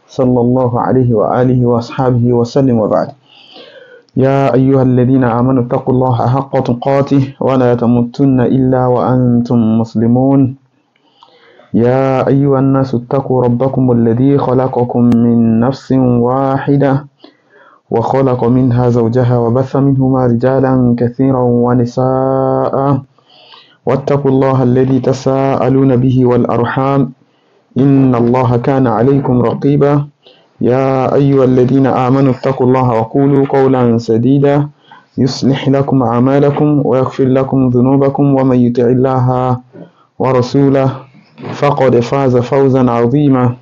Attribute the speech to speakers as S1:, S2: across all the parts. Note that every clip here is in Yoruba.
S1: صلى الله عليه وآله وأصحابه وسلم وبعد يا أيها الذين آمنوا اتقوا الله حق تقاته ولا تموتن إلا وأنتم مسلمون يا أيها الناس اتقوا ربكم الذي خلقكم من نفس واحدة وخلق منها زوجها وبث منهما رجالا كثيرا ونساء واتقوا الله الذي تساءلون به والأرحام إن الله كان عليكم رقيبا يا أيها الذين آمنوا اتقوا الله وقولوا قولا سديدا يصلح لكم أعمالكم ويغفر لكم ذنوبكم ومن يطع الله ورسوله فقد فاز فوزا عظيما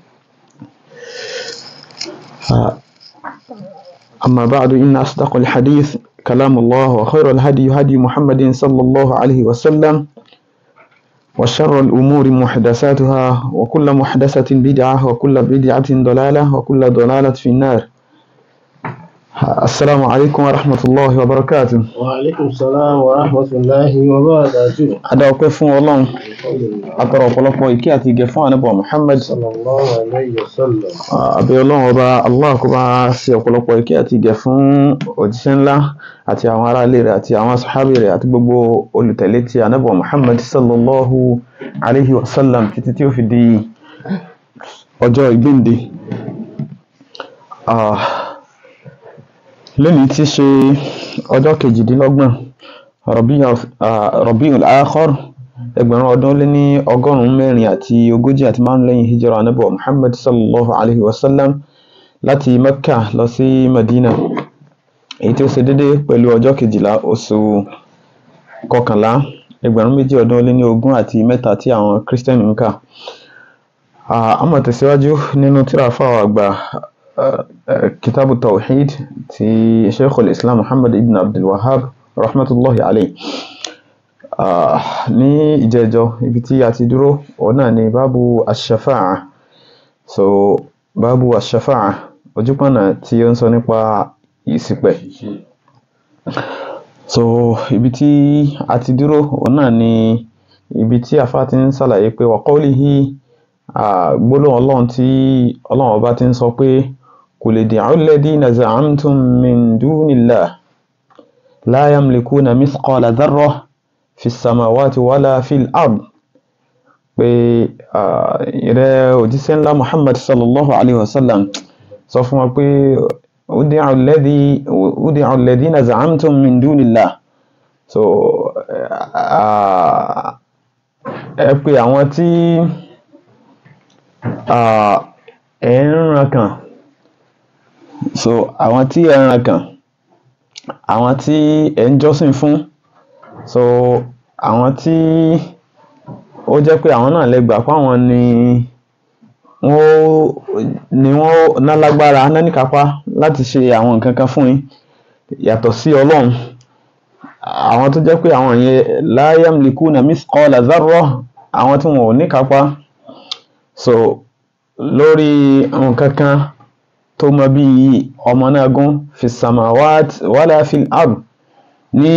S1: أما بعد إن أصدق الحديث كلام الله وخير الهدي هدي محمد صلى الله عليه وسلم وشر الأمور محدثاتها وكل محدثة بدعة وكل بدعة ضلالة وكل ضلالة في النار السلام عليكم ورحمة الله وبركاته
S2: وعليكم السلام ورحمة الله وبركاته
S1: adáwọ̀pẹ́ fún ọlọ́run atọrọ ọ̀pọ̀lọpọ̀ ìkẹ́ àti ìgẹ̀ fún ànábọ̀ Muhammad
S2: صلى الله عليه وسلم
S1: àbẹ̀ ọlọ́run ọba Allah kó bá ṣe ọ̀pọ̀lọpọ̀ ìkẹ́ àti ìgẹ̀ fún òjíṣẹ́ ńlá àti àwọn ará ilé rẹ̀ àti àwọn sàhábì rẹ̀ àti gbogbo olùtẹ̀lé ti ànábọ̀ Muhammad sallallahu alayhi wa sallam títí tí ó fi di ọjọ́ ìgbéǹde Ah, lónìí tí ṣe ọjọ́ kejìdínlọ́gbọ̀n Rabiul Akhir ẹgbẹ̀rún ọdún lé ní ọgọ́rùn-ún mẹ́rin àti ogójì àti márùn lẹ́yìn hijira anábọ̀ Muhammad sallallahu alaihi wasallam láti Mecca lọ sí Medina èyí tí ó ṣe dédé pẹ̀lú ọjọ́ kejìlá oṣù kọkànlá ẹgbẹ̀rún méjì ọdún lé ní ogún àti mẹ́ta tí àwọn Christian ń kà a máa tẹ̀síwájú nínú tírà fáwọn àgbà kitabu tawhid ti sheikhul islam muhammad ibn abdul wahab rahmatullahi alayhi ní ìjẹjọ ibi tí a ti dúró òun náà ni báàbù ashafa'a so báàbù ashafa'a ojúpọ̀nà tí ó ń sọ nípa ìṣìpẹ̀ so ibi tí a ti dúró òun náà ni ibi tí afá ti ń ṣàlàyé pé wa qawlihi gbólóhùn ọlọ́run tí ọlọ́run ọba ti ń sọ pé قل ادعوا الذين زعمتم من دون الله لا يملكون مثقال ذرة في السماوات ولا في الأرض pé ìrẹ́ òjíṣẹ́ ńlá Muhammad sallallahu alayhi wa sallam sọ fún wa pé ادعوا الذين زعمتم من دون الله so ẹ pé àwọn tí ẹ ń ràn kàn so àwọn tí ẹ ràn kàn àwọn tí ẹ ń jọ́sìn fún so àwọn tí ó jẹ́ pé àwọn náà lè gbà páwọn ni wọ́n ni wọ́n ná lágbára ná níkápá láti ṣe àwọn nǹkan kan fún yín yàtọ̀ sí ọlọ́run àwọn tó jẹ́ pé àwọn yẹn la yamlikuna mithqala dharra àwọn tí wọn ò níkápá so lórí nǹkan kan tó mọ bí ọmọ náà gún fi samawat wala fil ard ní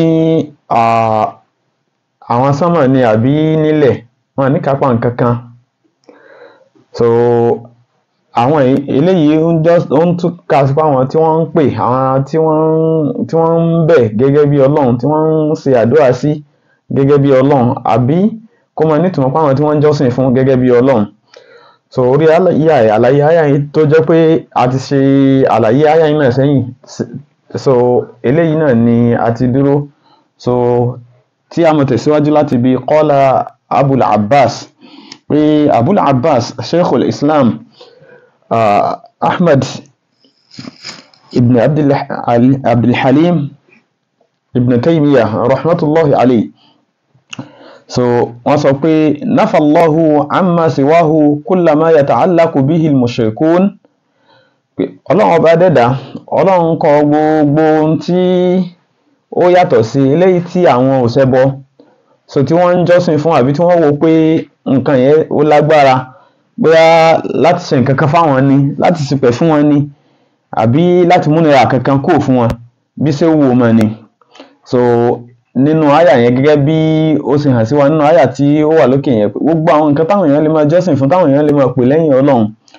S1: àwọn sánmà ni àbí nílẹ̀ wọn ní kápá nǹkan kan so àwọn eléyìí ó ń túká sí àwọn tí wọ́n ń pè àwọn tí wọ́n ń bẹ̀ gẹ́gẹ́ bí ọlọ́run tí wọ́n ń ṣe àdúrà sí gẹ́gẹ́ bí ọlọ́run àbí kó mọ nítumọ̀ pé àwọn tí wọ́n ń jọ́sìn fún gẹ́gẹ́ bí ọlọ́run so orí àlàyé àlàyé àyà yìí tó jẹ́ pé a ti ṣe àlàyé àyà yìí náà sẹ́yìn so eléyìí náà ni a ti dúró so tí a mọ̀ tẹ̀síwájú láti bí qala abul abbas pé abul abbas sheikhul islam uh, ahmad ibn abdulhalim ibn taymiyah rahmatullahi alayhi so wọ́n sọ pé nafallahu amma siwahu kullama yata'allaqu bihi al-mushrikun pé ọlọ́run ọba dẹ́dà ọlọ́run kọ gbogbo ohun tí ó yàtọ̀ sí eléyìí tí àwọn òṣẹbọ so tí wọ́n ń jọ́sìn fún àbí tí wọ́n wo pé nǹkan yẹn ó lágbára bóyá láti ṣe nǹkan kan fáwọn ni láti ṣìpẹ̀ fún wọn ni àbí láti múnira kankan kúrò fún wọn bí ṣe wù mọ́ ni so nínú àyà yẹn gẹ́gẹ́ bí ó ṣe hàn sí wa nínú àyà tí ó wà lókè yẹn pé gbogbo àwọn nǹkan táwọn èèyàn lè máa jọ́sìn fún táwọn èèyàn lè máa pè lẹ́yìn ọlọ́run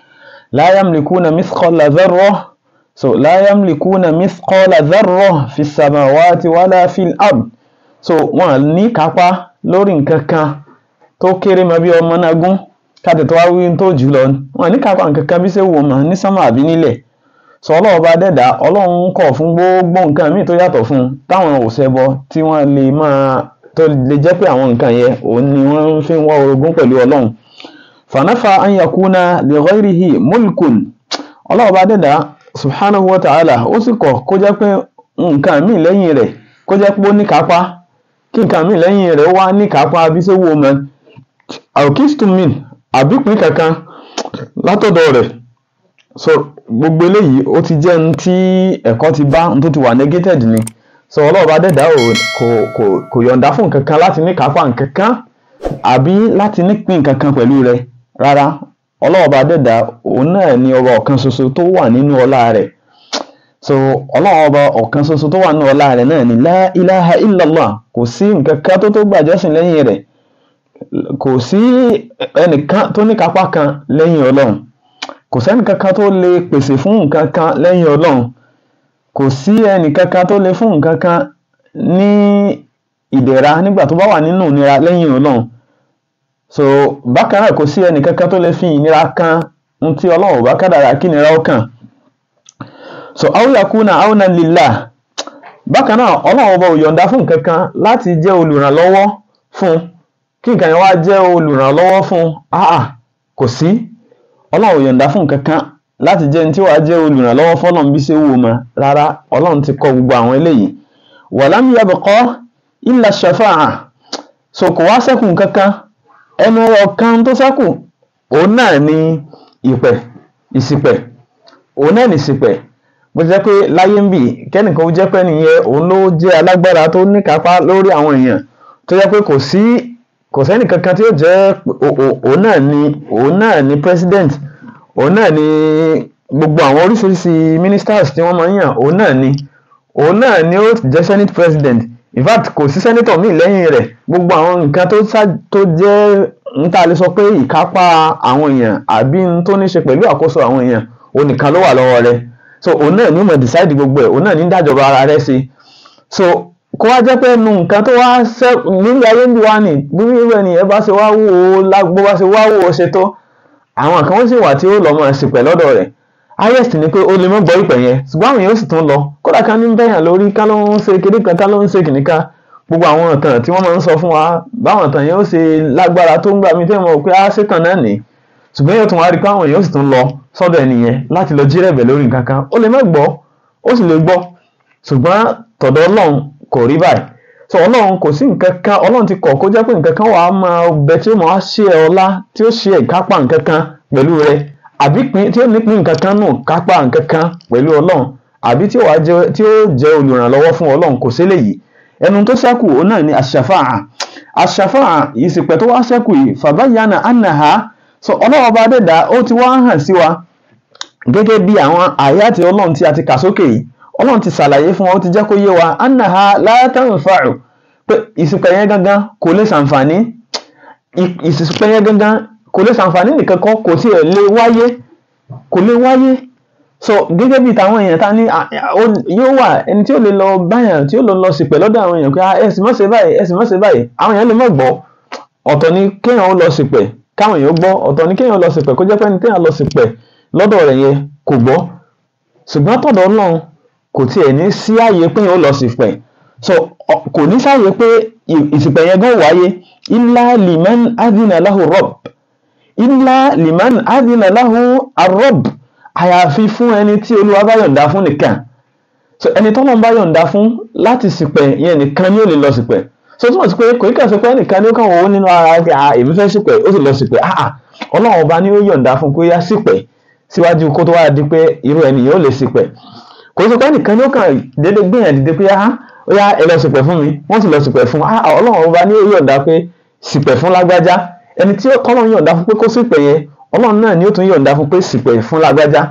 S1: la yamlikuna mithqala dharra so la yamlikuna mithqala dharra fi samawati wala fil ard so wọn ní kápá lórí nǹkan kan tó kéré mọ́ bí ọmọ náà gún káàtì tó wá wí tó jù lọ wọn ní kápá nǹkan kan bí ṣe wò mọ́ ní sánmà àbí nílẹ̀ sọ ọlọ́run bá dẹ̀dá ọlọ́run kọ̀ fún gbogbo nǹkan míì tó yàtọ̀ fún un táwọn òṣèbọ tí wọ́n lè máa tó lè jẹ́ pé àwọn nǹkan yẹn òun ni wọ́n fi ń wá orogún pẹ̀lú ọlọ́run fanafa an yakuna li ghayrihi mulkun ọlọ́run bá dẹ̀dá subhanahu wa ta'ala ó sì kọ̀ kó jẹ́ pé nǹkan míì lẹ́yìn rẹ̀ kó jẹ́ pé ó ní kápá kí nǹkan míì lẹ́yìn rẹ̀ wá ní kápá bí ṣe wò mọ́ alkistumin àbípín kankan látọ̀dọ̀ rẹ̀ so gbogbo eléyìí ó ti jẹ́ ní tí ẹ̀kọ́ ti bá ní tó ti wà negated ni so ọlọ́ọ̀bá dẹ̀dá ò kò kò kò yọ̀ǹda fún nǹkan kan láti ní kápá nǹkan kan àbí láti nípìn nǹkan kan pẹ̀lú rẹ̀ rárá ọlọ́ọ̀bá dẹ̀dá òun náà ni ọba ọ̀kan ṣoṣo tó wà nínú ọlá rẹ̀ so ọlọ́ọ̀bá ọ̀kan ṣoṣo tó wà nínú ọlá rẹ̀ náà ni la ilaha illallah kò sí nǹkan kan tó tó gbàjọ́sìn lẹ́yìn rẹ̀ kò sí ẹnìkan tó ní kápá kan lẹ́yìn ọlọ́run kò sẹ́ni kankan tó lè pèsè fún nǹkan kan lẹ́yìn ọlọ́run kò sí ẹnì kankan tó lè fún nǹkan kan ní ìdẹ̀ra nígbà tó bá wà nínú ìnira lẹ́yìn ọlọ́run so bákan náà kò sí ẹnì kankan tó lè fi ìnira kan ohun tí ọlọ́run ò bá kádàrá kí ìnira ó kàn so awuyakuna awuna lillah bákan náà ọlọ́run ọba ò yọ̀ǹda fún nǹkan kan láti jẹ́ olùrànlọ́wọ́ fún kí nǹkan yẹn wá jẹ́ olùrànlọ́wọ́ fún ah kò sí ọlọ́run ò yọ̀ǹda fún nǹkan kan láti jẹ́ ní tí wàá jẹ́ olùrànlọ́wọ́ fọlọ́n bí ṣe wù mọ́ rárá ọlọ́run ti kọ gbogbo àwọn eléyìí walam yabqa illa shafa'a so kò wá ṣẹ́kù nǹkan kan ẹnu ọ̀kan tó ṣẹ́kù òun náà ni ìpẹ̀ ìsìpẹ̀ òun náà ni ìsìpẹ̀ bó ti jẹ́ pé láyé ń bì kẹ́nìkan ó jẹ́ pé nìyẹn òun ló jẹ́ alágbára tó níkápá lórí àwọn èèyàn tó jẹ́ pé kò sí kò sẹ́ni kankan tí ó jẹ́ òun náà ni òun náà ni president òun náà ni gbogbo àwọn oríṣiríṣi ministers tí wọ́n máa ń yàn òun náà ni òun náà ni ó jẹ́ senate president in fact kò sí senator míì lẹ́yìn rẹ̀ gbogbo àwọn nǹkan tó tó jẹ́ n ta lè sọ pé ìkápá àwọn èèyàn àbí n tó ní ṣe pẹ̀lú àkóso àwọn èèyàn òun nìkan ló wà lọ́wọ́ rẹ̀ so òun náà ni ó mọ̀ decide gbogbo ẹ̀ òun náà ní dájọba ara rẹ̀ sí so kó wá jẹ́ pé nu nǹkan tó wá ṣẹ́ nílé ayé ń bí wá ní bí irú ẹnìyẹn bá ṣe wá wò ó lágbó bá ṣe wá wò ó ṣe tó àwọn kan ó sì wà tí ó lọ́ mọ̀ ṣìpẹ̀ lọ́dọ̀ rẹ̀ highest ni pé ó lè mọ́ gbọ́ ìpè yẹn ṣùgbọ́n àwọn èèyàn sì tún lọ kódà ká ní bẹ́yàn lórí ká ló ń ṣe kéde kan ká ló ń ṣe kìnìkà gbogbo àwọn ìtàn tí wọ́n máa ń sọ fún wa báwọn ìtàn yẹn ó ṣe lágbára tó ń gbà mí tẹ́ mọ̀ pé á ṣètàn náà nì ṣùgbọ́n yóò tún wá rí pé àwọn èèyàn sì tún lọ sọ́dọ̀ ẹnìyẹn láti lọ jírẹ̀bẹ̀ lórí nǹkan kan ó lè má gbọ́ ó sì lè gbọ́ ṣùgbọ́n tọ̀dọ̀ ọlọ́run kò rí báyìí so ọlọ́run kò sí nǹkan kan ọlọ́run ti kọ̀ kó jẹ́ pé nǹkan kan wà á máa bẹ tí ó máa ṣe ẹ ọlá tí ó ṣe ìkápá nǹkan kan pẹ̀lú rẹ àbí tí ó nípìn nǹkan kan nù kápá nǹkan kan pẹ̀lú ọlọ́run àbí tí ó wàá jẹ tí ó jẹ́ olùrànlọ́wọ́ fún ọlọ́run kò sí léyìí ẹnu tó ṣẹ́kù òun náà ni àṣàfáà àṣàfáà ìsìpẹ̀ tó wá ṣẹ́kù yìí fàbáyánà ànàhà so ọlọ́run bá dẹ̀dá ó ti wá hàn sí wa gẹ́gẹ́ bí àwọn àyàtì ọlọ́run tí a ti kà sókè yìí ọlọ́run ti ṣàlàyé fún wa ó ti jẹ́ kó yé wa annaha la tanfa'u pé ìsìnkú yẹn gangan kò lè ṣàǹfààní ìsìnkú yẹn gangan kò lè ṣàǹfààní nìkan kan kò tiẹ̀ lè wáyé kò lè wáyé so gẹ́gẹ́ bí tàwọn èèyàn ta ní yóò wà ẹni tí ó lè lọ báyàn tí ó lọ lọ sípẹ̀ lọ́dọ̀ àwọn èèyàn pé ẹ sì má ṣe báyìí ẹ sì má ṣe báyìí àwọn èèyàn lè má gbọ́ ọ̀tọ̀ ni kéèyàn ó lọ sípẹ̀ káwọn èèyàn gbọ́ ọ̀tọ̀ ni kéèyàn lọ sípẹ̀ kó jẹ́ pé ẹni téèyàn lọ sípẹ̀ lọ́dọ̀ rẹ̀ yẹn kò gbọ́ ṣùgbọ́n tọ̀dọ̀ Ọlọ́run kò tiẹ̀ ní sí àyè pé ó lọ sípẹ̀ so kò ní sáàyè pé ìsìpẹ̀ yẹn gan wáyé illa liman adina lahu rabb illa liman adina lahu arrabb àyàfi fún ẹni tí olúwa bá yọ̀ǹda fún nìkan so ẹni tọ́lọ́ bá yọ̀ǹda fún láti sípẹ̀ yẹn nìkan ni ó lè lọ sípẹ̀ so túmọ̀ sí pé kò ní kàṣe pé ẹnìkan ni ó kàn wọ́n nínú ara rẹ̀ à èmi fẹ́ sípẹ̀ ó sì lọ sípẹ̀ ah ah ọlọ́run ọba ni ó yọ̀ǹda fún pé yá sípẹ̀ síwájú kó tó wá di pé irú ẹni yóò lè sípẹ̀ kò sọ pé ẹnìkan ni ó kàn déédéé gbìyànjú dìde pé ah ó yá ẹ lọ sípẹ̀ fún mi wọ́n sì lọ sípẹ̀ fún ah ọlọ́run ọba ni ó yọ̀ǹda pé sípẹ̀ fún lágbájá ẹni tí kọ́lọ́run yọ̀ǹda fún pé kó sípẹ̀ yẹn ọlọ́run náà ni ó tún yọ̀ǹda fún pé sípẹ̀ fún lágbájá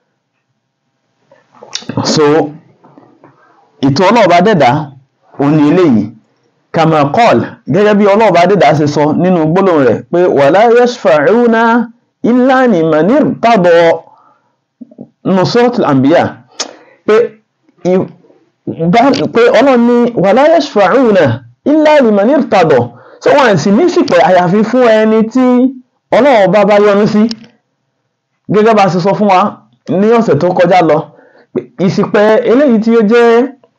S1: so ètò ọlọ́ọ̀bá dẹ̀dá òun ni eléyìí kàmá kọ́ọ̀l gẹ́gẹ́ bí ọlọ́ọ̀bá dẹ̀dá ṣe sọ nínú gbólóhùn rẹ̀ pé wala yashfa'una illa liman irtada nusratul anbiya pé pé ọlọ́run ní wala yashfa'una illa liman irtada so wọn sì ní ìsìpẹ̀ àyàfi fún ẹni tí ọlọ́run bá bá yọ́nú sí gẹ́gẹ́ bá a ṣe sọ fún wa ní ọ̀sẹ̀ tó kọjá lọ ìsìpẹ̀ eléyìí tí ó jẹ́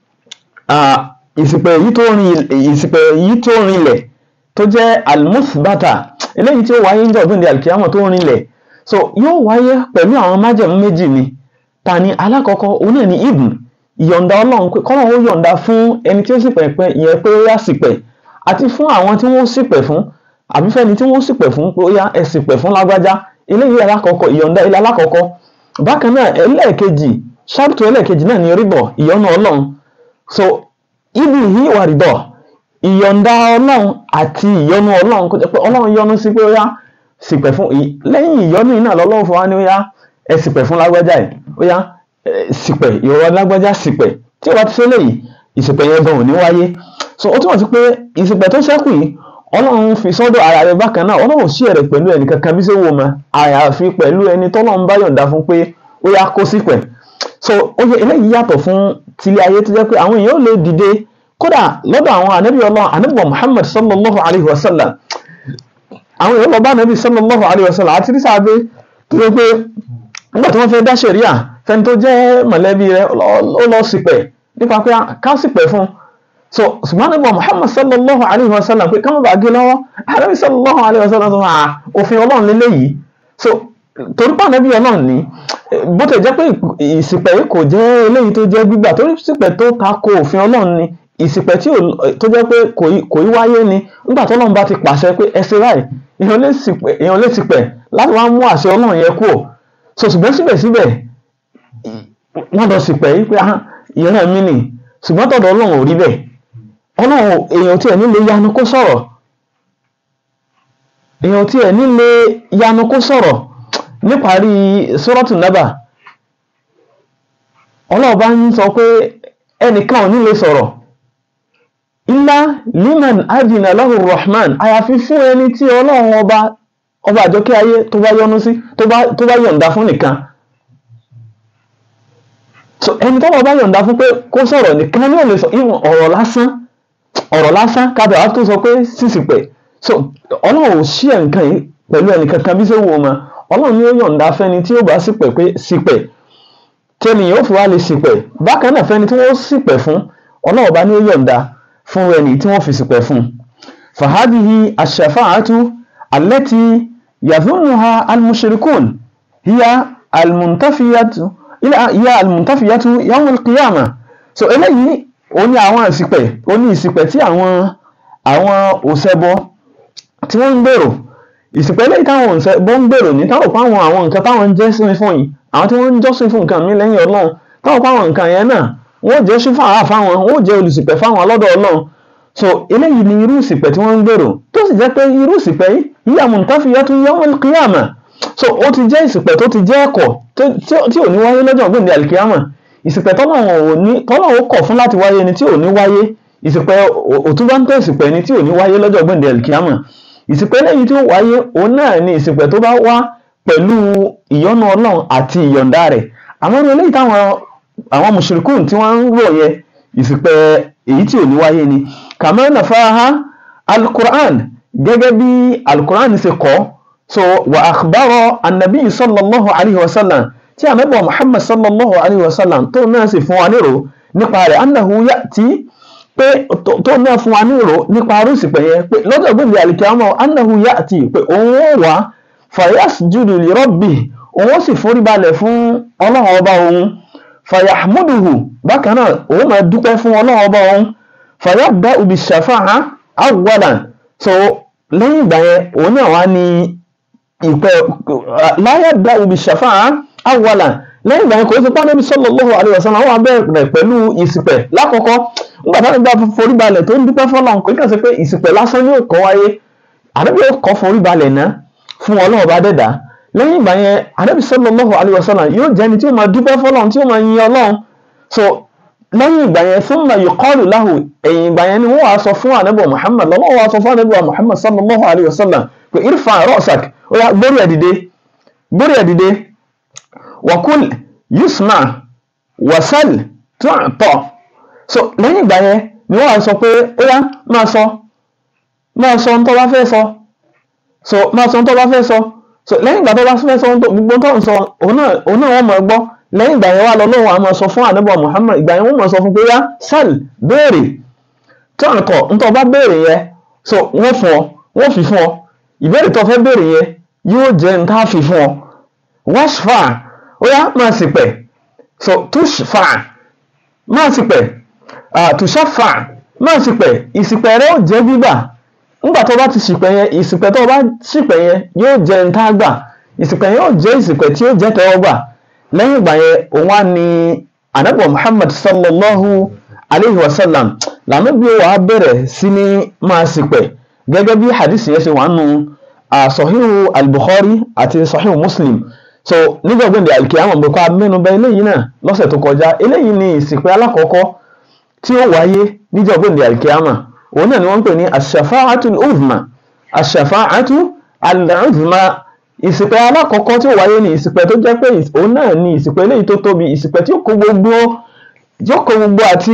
S1: ìsìpẹ̀ èyí tó rin ìsìpẹ̀ èyí tó rinlẹ̀ tó jẹ́ almusbata eléyìí tí ó wáyé ń jọ̀gbìn di alkiyama tó rinlẹ̀ so yóò wáyé pẹ̀lú àwọn májẹ̀mú méjì ni ta ni alákọ̀ọ́kọ́ òun náà ni ibn ìyọ̀ǹda ọlọ́run pé kọ́nà ó yọ̀ǹda fún ẹni tí ó sì pẹ̀ pẹ́ ìyẹn pé ó yá sípẹ̀ àti fún àwọn tí wọ́n sípẹ̀ fún àbí fẹ́ni tí wọ́n sípẹ̀ fún pé ó yá ẹ sípẹ̀ fún lágbájá eléyìí alákọ̀ọ́kọ́ ìyọ̀ǹda ilé alákọ̀ọ́kọ́ bákan náà ẹlẹ́ẹ̀kejì ṣáàtù ẹlẹ́ẹ̀kejì náà ni ríbọ̀ ìyọ́nú ọlọ́run so ibi yìí wà rídọ̀ ìyọ̀ǹda ọlọ́run àti ìyọ́nú ọlọ́run kó jẹ́ pé ọlọ́run yọ́nú sí pé ó yá sípẹ̀ fún lẹ́yìn ìyọ́nú yìí náà lọ́lọ́run fún wa ní ó yá ẹ sípẹ̀ fún lágbájá yìí ó yá sípẹ̀ ìrora lágbájá sípẹ̀ tí ó bá ti ṣe léyìí ìsìpẹ̀ yẹn gan ò ní wáyé so ó túmọ̀ sí pé ìsìpẹ̀ tó ṣẹ́kù yìí ọlọ́run fi sọ́dọ̀ ara rẹ̀ bákan náà ọlọ́run sí ẹ̀rẹ̀ pẹ̀lú ẹnì kankan bí sẹ́wọ́ ma àyàfi pẹ̀lú ẹni tọ́lọ́run bá yọ̀ǹda fún pé ó yá kó sípẹ̀ so ó yẹ eléyìí yàtọ̀ fún tilé ayé tó jẹ́ pé àwọn èèyàn ò lè dìde kódà lọ́dọ̀ àwọn ànábì ọlọ́run ànábì Muhammad sallallahu alayhi wa sallam àwọn èèyàn lọ bá ànábì sallallahu alayhi wa sallam àti rísàbẹ tó yẹ pé nígbà tí wọ́n fẹ́ dá ṣẹ̀ríà fẹ́ni tó jẹ́ mọ̀lẹ́bí rẹ̀ ó lọ sípẹ̀ nípa pé ká sípẹ̀ fún so ṣùgbọ́n nígbà Muhammad sallallahu alayhi wa sallam pé ká má bàa gé lọ́wọ́ ànábì sallallahu alayhi wa sallam tó máa òfin ọlọ́run lélẹ́yìí so torí pé ànábì ọlọ́run ní bó tẹ̀ jẹ́ pé ìsìpẹ̀ yìí kò jẹ́ eléyìí tó jẹ́ gbígbà torí ìsìpẹ̀ tó tako òfin ọlọ́run ni ìsìpẹ̀ tí tó jẹ́ pé kò í wáyé ni nígbà tó ọlọ́run bá ti pàṣẹ pé ẹ ṣe báyìí èèyàn lè sìpẹ̀ láti wá mú àṣẹ ọlọ́run yẹn kúrò so ṣùgbọ́n síbẹ̀síbẹ̀ wọ́n lọ sìpẹ̀ yìí pé ìran mi nì ṣùgbọ́n tọ̀dọ̀ ọlọ́run ò rí bẹ́ẹ̀ ọlọ́run èèyàn tí ẹ̀ nílé yanu kó sọ̀rọ̀ èèyàn tí ẹ̀ nílé yanu kó sọ̀rọ̀ níparí sọ́rọ́tù nábà ọlọ́ọ̀bá ń sọ pé ẹnìkan ò ní lè sọ̀rọ̀ illa liman adina lahu rahman àyàfi fún ẹni tí ọlọ́run ọba ọba àjọkẹ́ ayé tó bá yọ́nú sí tó bá yọ̀ǹda fún nìkan so ẹni tọ́lọ̀ bá yọ̀ǹda fún pé kó sọ̀rọ̀ nìkan ní ò lè sọ ìwọ̀n ọ̀rọ̀ lásán ọ̀rọ̀ lásán kábẹ̀ wá tó sọ pé sísìpẹ̀ so ọlọ́run ò ṣí ẹ̀ nǹkan yìí pẹ̀lú ẹnìkankan bí sẹ́wọ́ ọmọ ọlọ́run ní ó yọ̀ǹda fẹ́ni tí ó bá sípẹ̀ pé sípẹ̀ tẹ́ni yóò fi wá lè sípẹ̀ bákan náà fẹ́ni tí wọ́n sípẹ̀ fún ọlọ́run bá ní ó yọ̀ǹda fún ẹni tí wọ́n fi sípẹ̀ fún fàhádìhì àṣàfáàtú allati yadhunnuha almushrikun hiya almuntafiyatu hiya almuntafiyatu yawm alqiyama so eléyìí ó ní àwọn ìsìpẹ̀ ó ní ìsìpẹ̀ tí àwọn àwọn òṣèbọ tí wọ́n ń gbèrò ìsìnkú eléyìí táwọn òǹṣẹbọ ń gbèrò ní táwọn pa àwọn àwọn nǹkan táwọn ń jẹ́sìn fún yìí àwọn tí wọ́n ń jọ́sìn fún nǹkan mi lẹ́yìn ọlọ́run táwọn pa àwọn nǹkan yẹn náà wọ́n jẹ́ sí fáwọn fáwọn wọ́n jẹ́ olùsìpẹ̀ fáwọn lọ́dọ̀ ọlọ́run so eléyìí ni irú ìsìpẹ̀ tí wọ́n ń gbèrò tó sì jẹ́ pé irú ìsìpẹ̀ yìí yíyá muntafiyatu yawmal qiyamah so ó ti jẹ́ ìsìpẹ̀ tó ti jẹ́ ẹ̀kọ́ tí ò ní wáyé lọ́jọ́ gbòǹde alikiyama ìsìpẹ̀ tọ́lọ́run kọ̀ fún láti wáyé ni tí ò ní wáyé ìsìpẹ̀ òtúbáńtẹ̀ ìsìpẹ̀ ni tí ò ní wáyé lọ́jọ́ gbòǹde alikiyama ìsìpẹ̀ lẹ́yìn tí ó wáyé òun náà ni ìsìpẹ̀ tó bá wá pẹ̀lú ìyọ́nú ọlọ́run àti ìyọ̀ǹda rẹ̀ àmọ́ ní eléyìí táwọn àwọn mùsùlùkùn tí wọ́n ń rò yẹ ìsìpẹ̀ èyí tí ò ní wáyé ni kàmá nafaha alukur'an gẹ́gẹ́ bí alukur'an ṣe kọ́ so wà akhbara anabi sallallahu alayhi wa sallam tí anabi muhammad sallallahu alayhi wa sallam tó náà sì fún wa nírò nípa rẹ̀ annahu ya'ti pé tó náà fún wa ní ìró nípa arúsìpẹ̀ yẹn pé lọ́jọ́ gbòǹdì àlìkíámọ̀ annahu ya'ti pé òun ó wá fayasjudu li rabbi òun ó sì forí balẹ̀ fún ọlọ́run ọba òun fayahmuduhu bákan náà òun máa dúpẹ́ fún ọlọ́run ọba òun fayabda'u bis-shafa'a awwalan so lẹ́yìn ìgbà yẹn òun náà wá ní ìpẹ́ la yabda'u bis-shafa'a awwalan lẹ́yìn ìgbà yẹn kò sí pọ́nẹ́bí sallallahu alaihi wasallam àwọn abẹ́rẹ́ pẹ̀lú ìsìpẹ̀ lákọ̀ọ́kọ́ nígbà táwọn ìgbà forí balẹ̀ tó ń dúpẹ́ fọlọ́n pé kàn sí pé ìsìpẹ̀ lásán yóò kọ́ wáyé àdébí yóò kọ́ forí balẹ̀ ná fún ọlọ́run bá dẹ̀dá lẹ́yìn ìgbà yẹn àdébí sallallahu alaihi wasallam yóò jẹ́ni tí ó máa dúpẹ́ fọlọ́n tí ó máa yin ọlọ́run so lẹ́yìn ìgbà yẹn thumma yuqalu lahu ẹ̀yìn ìgbà yẹn ni wọ́n wàá sọ fún ànábì Muhammad lọ́wọ́ wàá sọ fún ànábì Muhammad sallallahu alaihi wasallam pé irfa ra'sak ó yá gbórí ẹ̀ dìde gbórí ẹ̀ dìde wàkúl yusma wasal tu'ta so lẹ́yìn ìgbà yẹn ni wọ́n á sọ pé ó yá máa sọ máa sọ ohun tó bá fẹ́ sọ so máa sọ ohun tó bá fẹ́ sọ so lẹ́yìn ìgbà tó bá fẹ́ sọ ohun tó gbogbo tó ń sọ òun náà òun náà wọ́n mọ̀ ẹ́ gbọ́ lẹ́yìn ìgbà yẹn wà lọ lóhùn àmọ́ sọ fún ànábọ̀ Muhammad ìgbà yẹn wọ́n mọ̀ sọ fún pé yá sal béèrè tu'ta ohun tó bá béèrè yẹn so wọ́n fún ọ wọ́n fi fún ọ ìbéèrè tó fẹ́ béèrè yẹn yóò jẹ́ n tá a fi fún ọ washfa ó yá máa sì pẹ̀ so tushfa máa sì pẹ̀ tushafa máa sì pẹ̀ ìsìpẹ̀ rẹ ó jẹ́ gbígbà nígbà tó bá ti ṣìpẹ̀ yẹn ìsìpẹ̀ tó bá ṣìpẹ̀ yẹn yóò jẹ́ n tá a gbà ìsìpẹ̀ yẹn yóò jẹ́ ìsìpẹ̀ tí yóò jẹ́ tẹ́wọ́ gbà lẹ́yìn ìgbà yẹn òun á ní anabi Muhammad sallallahu alayhi wa sallam lànà bí wàá bẹ̀rẹ̀ sí ní máa ṣìpẹ̀ gẹ́gẹ́ bí hadith yẹn ṣe wà nù sahihu al-bukhari àti sahihu muslim so nígbàgbọ́n di alikiyama bọ̀kọ́ amẹ́nubẹ́ eléyìí náà lọ́sẹ̀ tó kọjá eléyìí ni ìsìnkú alákọ̀ọ́kọ́ tí ó wáyé níjọ́gbọ́n di alikiyama òun náà ni wọ́n ń pè ní ashafa'atu al-uzma ashafa'atu al-uzma ìsìnkú alákọ̀ọ́kọ́ tí ó wáyé ni ìsìnkú tó jẹ́ pé òun náà ni ìsìnkú eléyìí tó tóbi ìsìnkú tí ó kó gbogbo tí ó kó gbogbo àti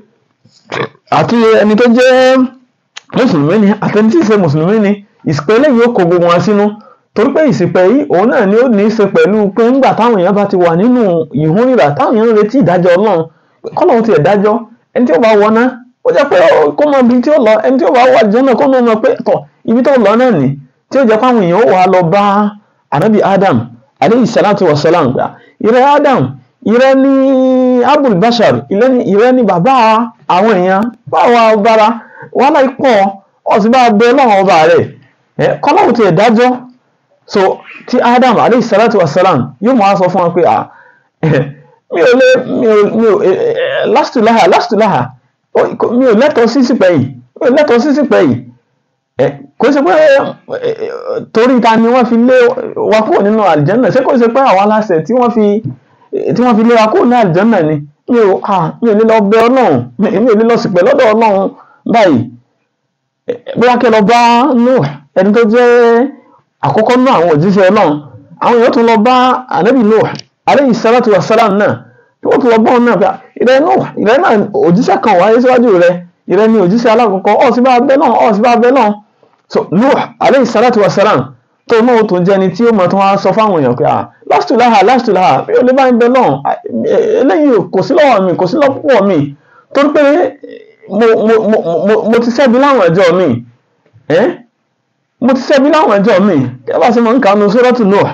S1: àti ẹni tó jẹ́ mùsùlùmí ni àtẹni tí ì ṣe mùsùlùmí ni ìsìnkú eléyìí ó kó gbogbo wọn sínú torí pé ìsìnkú yìí òun náà ni ó ní í ṣe pẹ̀lú pé ńgbà táwọn èèyàn bá ti wà nínú ìhúnrìrà táwọn èèyàn ń retí ìdájọ́ ọlọ́run kọ́lọ́run tiẹ̀ dájọ́ ẹni tí ó bá wọná ó jẹ́ pé kó mọ ibi tí ó lọ ẹni tí ó bá wà jẹ́ náà kó mọ mọ pé tọ̀ ibi tó lọ náà nì tí ó jẹ́ pé àwọn èèyàn ó wà lọ bá anabi adam aleyhi salatu wa salam gbà ìrẹ́ adam ìrẹ́ ní abul bashar ìrẹ́ ní bàbá àwọn èèyàn báwa bára wàhálà ikọ̀ ọ̀sìn bá bẹ ọlọ́run ọba rẹ̀ kọ́lọ́run tiẹ̀ dájọ́ so tí adam alayhi salatu wa salam yóò máa sọ fún wa pé ah mi ò lè mi ò mi ò lastulaha lastulaha mi ò lẹ́tọ̀ọ́ sí sípẹ́ yìí mi ò lẹ́tọ̀ọ́ sí sípẹ́ yìí kò ṣe pé torí ta ni wọ́n fi lé wa kúrò nínú àlìjẹ́nà ṣé kò ṣe pé àwọn aláṣẹ tí wọ́n fi tí wọ́n fi lé wa kúrò ní àlìjẹ́nà ni mi ò ah mi ò lè lọ bẹ ọlọ́run mi ò lè lọ sípẹ́ lọ́dọ̀ ọlọ́run báyìí bóyá kẹ́ lọ bá Nuh ẹni tó jẹ́ àkọ́kọ́ náà àwọn òjíṣẹ́ ọlọ́run àwọn èèyàn tún lọ bá ànábì Nuh alayhi salatu wa salam náà tí wọ́n tún lọ bá wọn náà pé ìrẹ́ Nuh ìrẹ́ náà òjíṣẹ́ kan wáyé síwájú rẹ ìrẹ́ ni òjíṣẹ́ alákọ̀ọ́kọ́ ọ̀ sí bá bẹ́ náà ọ̀ sí bá bẹ́ náà so Nuh alayhi salatu wa salam tó náà ó tún jẹ́ ni tí ó mọ̀ tó wá sọ fáwọn èèyàn pé ah lastulaha lastulaha mi ò lè bá ń bẹ náà eléyìí kò sí lọ́wọ́ mi kò sí lọ́pọ̀ mi torí pé mo mo mo mo ti ṣẹ́bi láwọn ẹjọ́ mi ẹ́ mo ti ṣẹ́bi láwọn ẹjọ́ mi kí ẹ bá ṣe máa ń kànú sórọ́tù Nuh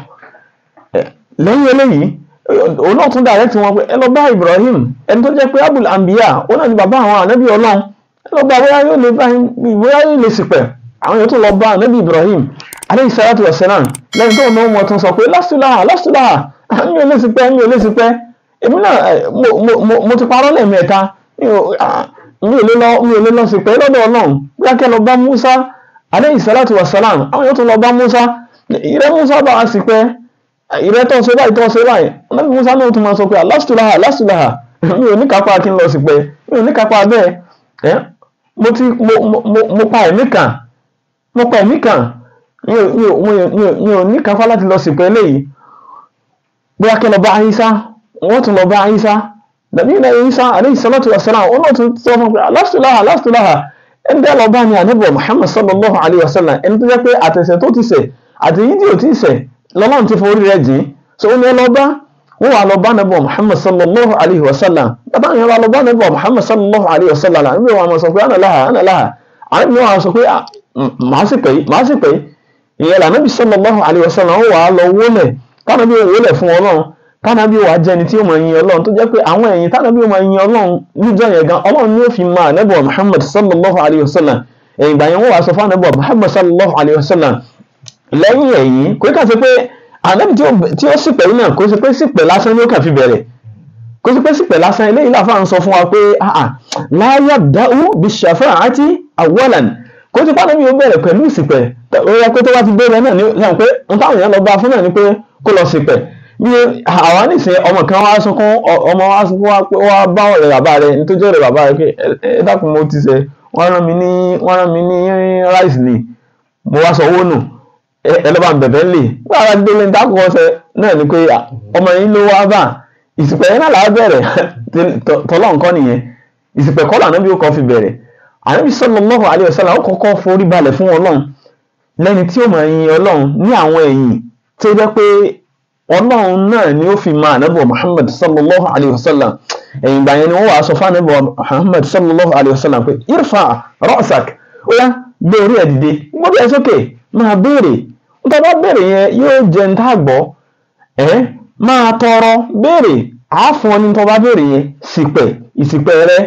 S1: lẹ́yìn eléyìí òun náà tún dàrẹ́ tí wọ́n pé ẹ lọ bá Ibrahim ẹni tó jẹ́ pé abul anbiya ó náà ni bàbá àwọn ànábì ọlọ́run ẹ lọ bá bóyá yóò lè bóyá yóò lè ṣìpẹ̀ àwọn yóò tún lọ bá ànábì Ibrahim aleyhi salatu wa salam lẹ́yìn tó náà wọ́n tún sọ pé lásìláhà lásìláhà mi ò lè ṣìpẹ̀ mi ò lè ṣìpẹ̀ èmi náà mo ti parọ́ lẹ́ẹ̀mẹ́ta mi ò lè lọ mi ò lè lọ ṣìpẹ̀ lọ́dọ̀ ọlọ́run bóyá kẹ́ lọ bá Musa aleyhi salatu wa salam àwọn yóò tún lọ bá Musa ìrẹ́ Musa bá wa ṣìpẹ̀ ìrẹ́ tó ṣe báyìí tó ṣe báyìí ọlọ́run Musa náà tún máa sọ pé lásìláhà lásìláhà mi ò ní kápá kí n lọ ṣìpẹ̀ mi ò ní kápá bẹ́ẹ̀ ẹ́ mo ti mo mo mo pa ẹ̀mí kan mo pa ẹ̀mí kan mi ò mi ò mi ò mi ò mi ò ní kápá láti lọ ṣìpẹ̀ eléyìí bóyá kí lọ bá Isa wọ́n tún lọ bá Isa dàbí ilẹ̀ Isa aleyhi salatu wa salam ọlọ́run tún sọ fún pé lásìláhà lásìláhà ẹni tẹ́ lọ bá ní ànábì Muhammad sallallahu alayhi wa sallam ẹni tó jẹ́ pé àtẹ̀sẹ̀ tó ti ṣẹ̀ àtẹ̀yí tí ò ti ṣẹ̀ lọ́lọ́run ti forí rẹ̀ jìn so ó ní ẹ lọ bá wọ́n wà lọ bá nàbí Muhammad sallallahu alayhi wa sallam bàbá yẹn wà lọ bá nàbí Muhammad sallallahu alayhi wa sallam àbí wọn sọ pé àná láha àná láha àbí wọn sọ pé màá sì pè màá sì pè ìyẹn lànàbí sallallahu alayhi wa sallam wọ́n wà lọ wọlé kánàbí wọlé fún Ọlọ́run kánàbí wà jẹni tí ó mọ yin Ọlọ́run tó jẹ́ pé àwọn ẹ̀yìn tánàbí ó mọ yin Ọlọ́run níjọ́ yẹn gan Ọlọ́run ni ó fi máa nàbí Muhammad sallallahu alayhi wa sallam ẹ̀yìn ìgbà yẹn wọ́n wà sọ fún nàbí Muhammad sallallahu alayhi wa sallam lẹ́yìn ẹ̀yìn kò kà sí pé ànábì tí ó sì pẹ̀lú náà kò sí pé sípẹ̀ lásán ni ó kàn fi bẹ̀rẹ̀ kò sí pé sípẹ̀ lásán eléyìí láfa ń sọ fún wa pé la yabda'u bish-shafa'ati awwalan kò sí pàdé mi ó bẹ̀rẹ̀ pẹ̀lú ìsìpẹ̀ ó yẹ pé tó bá ti bẹ̀rẹ̀ náà ní sàn pé n táwọn èèyàn lọ bá fún náà ni pé kó lọ sípẹ̀ bí àwa nìsín ọmọ kan wá sunkún ọmọ wá sunkún wá pé wá bá ọ̀rẹ́ bàbá rẹ̀ nítorí ọ̀rẹ́ bàbá rẹ̀ pé ẹ dákun mo ti ṣe wọ́n rán mi ní wọ́n rán mi ní ráìsì ni mo wá sọ owó nù ẹlọ́ba bẹ̀bẹ̀ lè gbára gbélé dákọ̀ ọ̀sẹ̀ náà ni pé ọmọ yìí ló wá bá ìsìpẹ̀ yẹn náà làá bẹ̀rẹ̀ tọ́lọ́ nǹkan nìyẹn ìsìpẹ̀ kọ́ lànà bí ó kọ́ fi bẹ̀rẹ̀ ànábì sallallahu alaihi wasallam ó kọ́kọ́ forí balẹ̀ fún ọlọ́run lẹ́ni tí ó máa yin ọlọ́run ní àwọn ẹ̀yìn tó jẹ́ pé ọlọ́run náà ni ó fi máa ànábì muhammad sallallahu alaihi wasallam ẹ̀yìn ìgbà yẹn ni wọ́n wàá sọ fún ànábì muhammad sallallahu alaihi wasallam pé irfa ra'sak ó yá gbé orí ẹ̀ dìde gbọ́ bí ẹ sókè máa béèrè nítorí bá béèrè yẹn yóò jẹ́ ń tá àgbọ̀ ẹ́ máa tọrọ béèrè àáfọ̀ ní tó bá béèrè yẹn sípẹ̀ ìsìpẹ̀ rẹ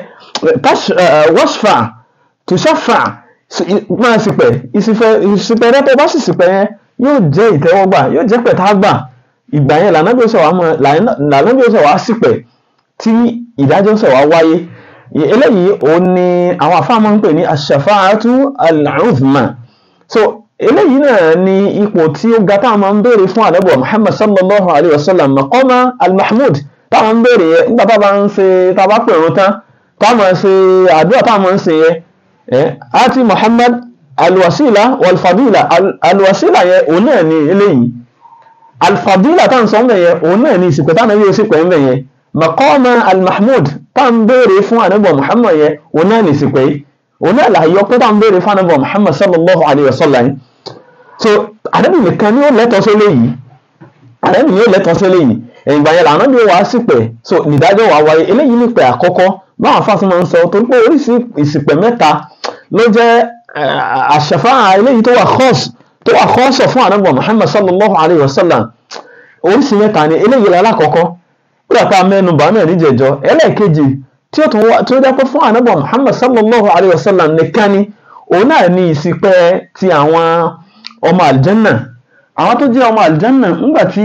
S1: wọ́ṣfà tùṣàfà máa sípẹ̀ ìsìpẹ̀ rẹ tó bá sì sípẹ̀ yẹn yóò jẹ́ ìtẹ́wọ́gbà yóò jẹ́ pẹ̀tágbà ìgbà yẹn lànàbí ọ̀sẹ̀ wá sípẹ̀ tí ìdájọ́ ọ̀sẹ̀ wá wáyé eléyìí òun ni àwọn afáàmọ́ ń pè ní aṣàfáàtú al-uzma so eléyìí náà ni ipò tí ó ga táwọn máa ń béèrè fún ànábì muhammad sallallahu alayhi wa sallam maqama al-mahmud táwọn ń béèrè yẹn nígbà táwọn ń ṣe táwọn pè wọn tán táwọn ṣe àdúrà táwọn ń ṣe yẹn àti muhammad alwasila walfadila alwasila yẹn òun náà ni eléyìí alfadila táwọn sọ ń bẹ̀ yẹn òun náà ni ìsìnkú táwọn yóò sì pẹ̀ ń bẹ̀ yẹn maqama al-mahmud tá ń béèrè fún ànábì muhammad yẹn òun náà ní ìsìnkú yìí òun náà láàyò pé tá ń béèrè fún ànábì muhammad sallallahu alayhi wa sallam so ànábì nìkan ni ó lẹ́tọ̀ọ́ sí eléyìí ànábì ni ó lẹ́tọ̀ọ́ sí eléyìí ẹ̀yìn ìgbà yẹn làwọn bí wàá sípẹ̀ so nìdájọ́ wàá wáyé eléyìí nípẹ̀ àkọ́kọ́ báwọn afáàsì máa ń sọ torí pé oríṣi ìsìpẹ̀ mẹ́ta ló jẹ́ àṣàfà eléyìí tó wà khọ́ọ̀sì tó wà khọ́ọ̀sọ̀ fún ànábì muhammad sallallahu alayhi wa sallam oríṣi mẹ́ta ni eléyìí lálákọ̀ọ́kọ́ nígbàtà mẹ́nubà náà níjẹ̀jọ́ ẹlẹ́ẹ̀kejì tí ó tún wá tí ó dápẹ́ fún ànábọ̀ muhammad sallallahu alayhi wa sallam nìkan ni òun náà ní ìsìpẹ́ ti àwọn ọmọ àlìjẹ́nà àwọn tó jẹ́ ọmọ àlìjẹ́nà ńgbà tí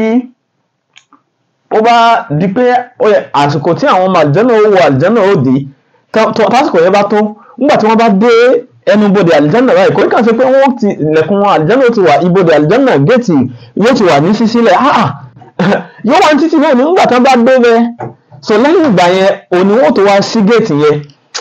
S1: ó bá di pé àsìkò tí àwọn ọmọ àlìjẹ́nà ó wọ àlìjẹ́nà ó dé tásìkò yẹn bá tó ńgbà tí wọ́n bá dé ẹnubodè àlìjẹ́nà báyìí kò ní kàn sí pé wọ́n ti ilẹ̀kùn àlìjẹ́nà ó ti wà ibodè àlìjẹ́nà géètì yóò ti wà ní sísílẹ̀ yóò wá títí náà nígbà tí wọ́n bá dé bẹ́ẹ̀ so lẹ́yìn ìgbà yẹn òní wọ́n tó wá sí géètì yẹn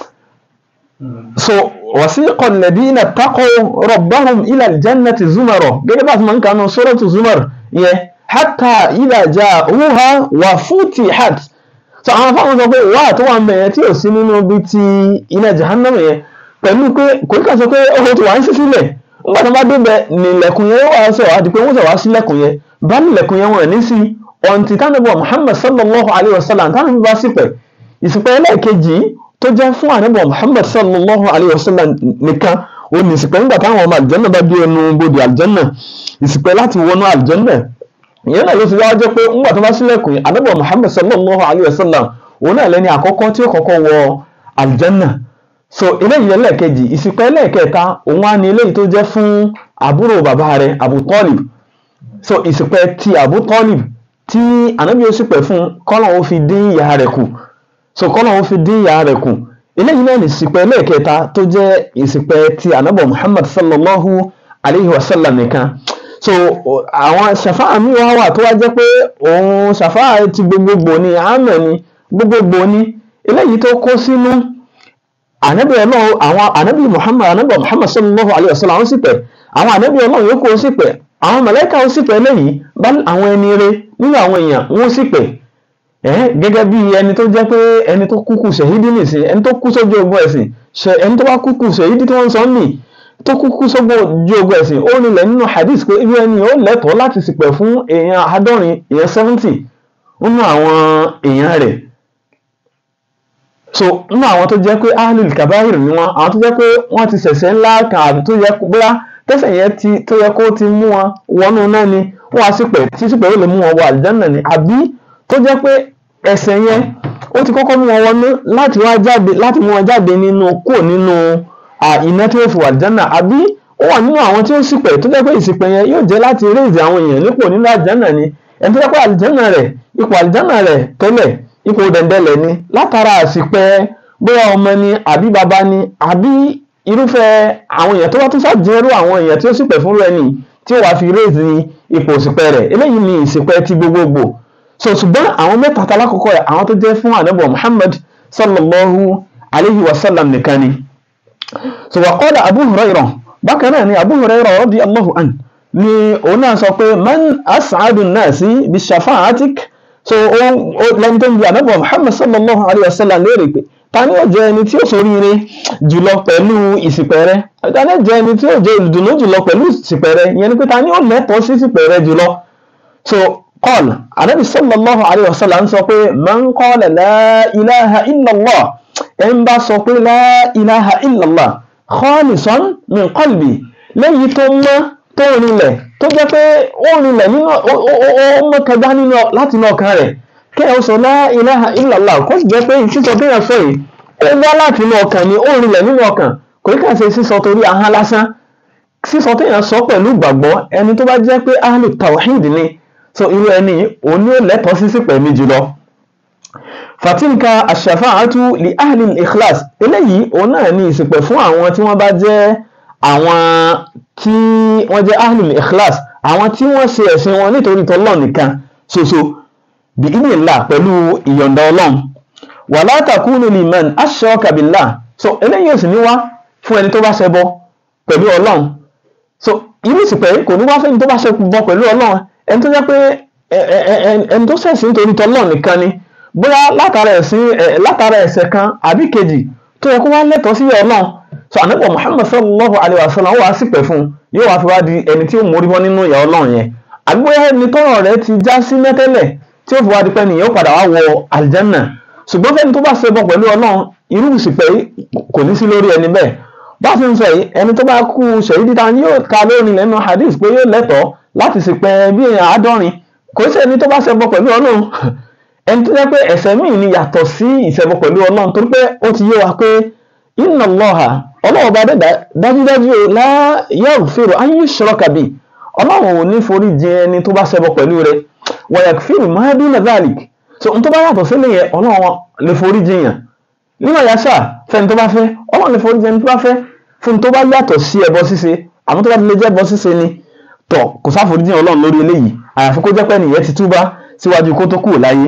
S1: so wasiqa alladhina taqaw rabbahum ila aljannati zumara gẹ́gẹ́ bá a ti máa ń kanu suratu zumar yẹn hatta idha ja'uha wa futihat so àwọn afáwọn sọ pé wà tó wà ń bẹ̀ yẹn tí ò sí nínú bí ti iná jahannam yẹn pẹ̀lú pé kò ní kà sọ pé ó ti wà ń sí sílẹ̀ nígbà tí wọ́n bá dé bẹ̀ nílẹ̀kùn yẹn wà sọ àti pé wọ́n sọ wá sílẹ̀kùn yẹn bá nílẹ̀kùn yẹn wọ̀n ní sí ọ̀ǹtì tánàbọ̀ muhammad sallallahu alayhi wa sallam tánàbọ̀ bá sípẹ̀ ìsìpẹ̀ ẹlẹ́ẹ̀kejì tó jẹ́ fún ànábọ̀ muhammad sallallahu alayhi wa sallam nìkan ó ní ìsìpẹ̀ nígbà táwọn ọmọ àlìjẹ́nà bá dé ẹnu bodè àlìjẹ́nà ìsìpẹ̀ láti wọnú àlìjẹ́nà ìyẹn náà ló fi wá jẹ́ pé ńgbà tó bá sílẹ̀kùn yẹn ànábọ̀ muhammad sallallahu alayhi wa sallam òun náà lẹ́ni àkọ́kọ́ tí ó kọ́kọ́ wọ àlìjẹ́nà so eléyìí ẹlẹ́ẹ̀kejì ìsìpẹ̀ ẹlẹ́ẹ̀kẹta òun á ní eléyìí tó jẹ́ fún àbúrò bàbá rẹ̀ abu talib so ìsìpẹ̀ ti abu talib tí ànábì ó sípẹ̀ fún kọ́lọ̀ ó fi dín ìyá rẹ̀ kù so kọ́lọ̀ ó fi dín ìyá rẹ̀ kù eléyìí náà ní ìsìpẹ̀ ẹlẹ́ẹ̀kẹta tó jẹ́ ìsìpẹ̀ ti ànábọ̀ muhammad sallallahu alayhi wa sallam nìkan so àwọn ṣàfáà mi wá wà tó wá jẹ́ pé òun ṣàfáà ti gbogbogbò ni àmẹ́ ni gbogbogbò ni eléyìí tó kó sínú ànábì ọlọ́run àwọn ànábì muhammad ànábì muhammad sallallahu alayhi wa sallam àwọn sípẹ̀ àwọn ànábì ọlọ́run yòókù ó sípẹ̀ àwọn mọ̀lẹ́kà ó sípẹ̀ lẹ́yìn bá àwọn ẹni rere nínú àwọn èèyàn wọ́n sípẹ̀ ẹ́ gẹ́gẹ́ bí ẹni tó jẹ́ pé ẹni tó kúkú ṣèhídì nìsín ẹni tó kú sójú ogun ẹ̀sìn ẹni tó bá kúkú ṣèhídì tí wọ́n ń sọ nì tó kúkú sójú ogun ẹ̀sìn ó nílẹ̀ nínú hadith pé irú ẹni ó lẹ́tọ̀ọ́ láti sípẹ̀ fún èèyàn àádọ́rin èèyàn seventy nínú àwọn èèyàn rẹ̀ so nínú àwọn tó jẹ́ pé ahlul kabahir ni wọ́n àwọn tó jẹ́ pé wọ́n ti ṣẹ̀ṣẹ̀ ńlá kan àbí tó yẹ bóyá tẹ́sẹ̀ yẹn ti tó yẹ kó ti mú wọn wọnú náà ni wọ́n á sípẹ̀ tí sípẹ̀ yóò lè mú wọn wọ àlìjánnà ni àbí tó jẹ́ pé ẹ̀ṣẹ̀ yẹn ó ti kọ́kọ́ mú wọn wọnú láti wá jáde láti mú wọn jáde nínú kúrò nínú iná tí ó fi wọ àlìjánnà àbí ó wà nínú àwọn tí ó sípẹ̀ tó jẹ́ pé ìsìpẹ̀ yẹn yóò jẹ́ láti réèzì àwọn èèyàn nípò nínú àlìjánnà ni ẹni tó jẹ́ pé àlìjánnà rẹ̀ ipò àlìjánnà rẹ̀ tẹ́lẹ̀ ipò dẹ̀ndẹ̀lẹ̀ ni látara àsìpẹ́ bóyá ọmọ ni àbí bàbá ni àbí irúfẹ́ àwọn èèyàn tó wá tún ṣàjẹrú àwọn èèyàn tí ó sípẹ̀ fún rẹ̀ ni tí ó wàá fi réèzì ipò òsìpẹ̀ rẹ̀ eléyìí ni ìsìpẹ̀ ti gbogbogbò so ṣùgbọ́n àwọn mẹ́ta talákọ̀ọ́kọ́ rẹ̀ àwọn tó jẹ́ fún ànábọ̀ Muhammad sallallahu alayhi wa sallam nìkan ni so wa qala Abu Hurairah bákan náà ni Abu Hurairah radiyallahu an ni òun náà sọ pé man as'adu an-nasi bi shafa'atik so ó ó lẹ́ni tó ń bi ànábì Muhammad sallallahu alayhi wa sallam léèrè pé ta ni ó jẹ́ ẹni tí ó ṣoríire jùlọ pẹ̀lú ìsìpẹ̀ rẹ̀ ta ni ó jẹ́ ẹni tí ó jẹ́ olùdùnnú jùlọ pẹ̀lú ìsìpẹ̀ rẹ̀ ìyẹn ni pé ta ni ó lẹ́tọ̀ọ́ sí ìsìpẹ̀ rẹ̀ jùlọ so qala ànábì sallallahu alayhi wa sallam sọ pé man qala la ilaha illallah ẹ̀ ń bá sọ pé la ilaha illallah khalisan min qalbi lẹ́yìn tó mọ́ tó rinlẹ̀ tó jẹ́ pé ó rinlẹ̀ nínú ó mọ́ kẹgbá nínú láti inú ọkàn rẹ̀ kí ẹ sọ la ilaha illallah kó sì jẹ́ pé sísọ tó yàn sọ yìí ó wá láti inú ọkàn ni ó rinlẹ̀ nínú ọkàn kò ní kàn ṣe sísọ torí ahọ́n lásán sísọ tó yàn sọ pẹ̀lú ìgbàgbọ́ ẹni tó bá jẹ́ pé ahlu tawhid ni so irú ẹni òun ni ó lẹ́tọ̀ọ́ sí sípẹ̀ mi jùlọ fatilka ash-shafa'atu li ahli al-ikhlas eléyìí òun náà ní ìsìpẹ̀ fún àwọn tí wọ́n bá jẹ́ àwọn tí wọ́n jẹ́ ahlul ikhlas àwọn tí wọ́n ṣe ẹ̀sìn wọn nítorí tọ́lọ́run nìkan ṣoṣo bí idhnillah pẹ̀lú ìyọ̀ǹda ọlọ́run wala takunu liman ashraka billah so eléyìí ò sì ní wá fún ẹni tó bá ṣẹbọ pẹ̀lú ọlọ́run so irú ìsìpẹ̀ kò ní wá fún ẹni tó bá ṣẹbọ pẹ̀lú ọlọ́run ẹni tó jẹ́ pé ẹni tó ṣẹ̀sìn nítorí tọ́lọ́run nìkan ni bóyá látara ẹ̀sìn látara ẹ̀ṣẹ̀ kan àbí kejì tó yẹ kó wá lẹ́tọ̀ọ́ sí ọlọ́run so ànábì muhammad sallallahu alayhi wa sallam wàá sì pẹ̀ fún un yóò wá fi wá di ẹni tí ó mórí bọ́ nínú ìyà ọlọ́run yẹn àgbóyá ẹni tọ́rọ̀ rẹ̀ ti já sí mẹ́tẹ́lẹ̀ tí ó fi wá di pé nìyẹn ó padà wá wọ aljanna ṣùgbọ́n fẹ́ni tó bá ṣe bọ̀ pẹ̀lú ọlọ́run irú ìsìpẹ̀ kò ní sí lórí ẹni bẹ́ẹ̀ bá fi ń sọ yìí ẹni tó bá kú ṣèyí dídá yóò ka lórí lẹ́nu hadith pé yóò lẹ́tọ̀ọ́ láti ṣìpẹ̀ bí èèyàn àádọ́rin kò sí ẹni tó bá ṣe bọ̀ pẹ̀lú ọlọ́run ẹni tó jẹ́ pé ẹ̀ṣẹ̀ míì ni yàtọ̀ sí ìṣẹbọ pẹ̀lú ọlọ́run torí pé ó ti yé wa pé inna Allaha ọlọ́run ọba dẹ́dá dájúdájú o la yaghfiru an yushraka bi ọlọ́run ò ní forí jìn ẹni tó bá ṣẹbọ pẹ̀lú rẹ̀ wa yaghfiru ma duna dhalik so n tó bá yàtọ̀ sílẹ̀ yẹn ọlọ́run lè forí jìn yàn nínú yàtsà fẹ́ni tó bá fẹ́ ọlọ́run lè forí jìn ẹni tó bá fẹ́ fún tó bá yàtọ̀ sí ẹbọ ṣíṣe àmọ́ tó bá ti lè jẹ́ ẹbọ ṣíṣe ni tọ̀ kò sáforí jìn ọlọ́run lórí eléyìí àyàfi kó jẹ́ pé nìyẹn ti túbá síwájú kó tó kúrò láyé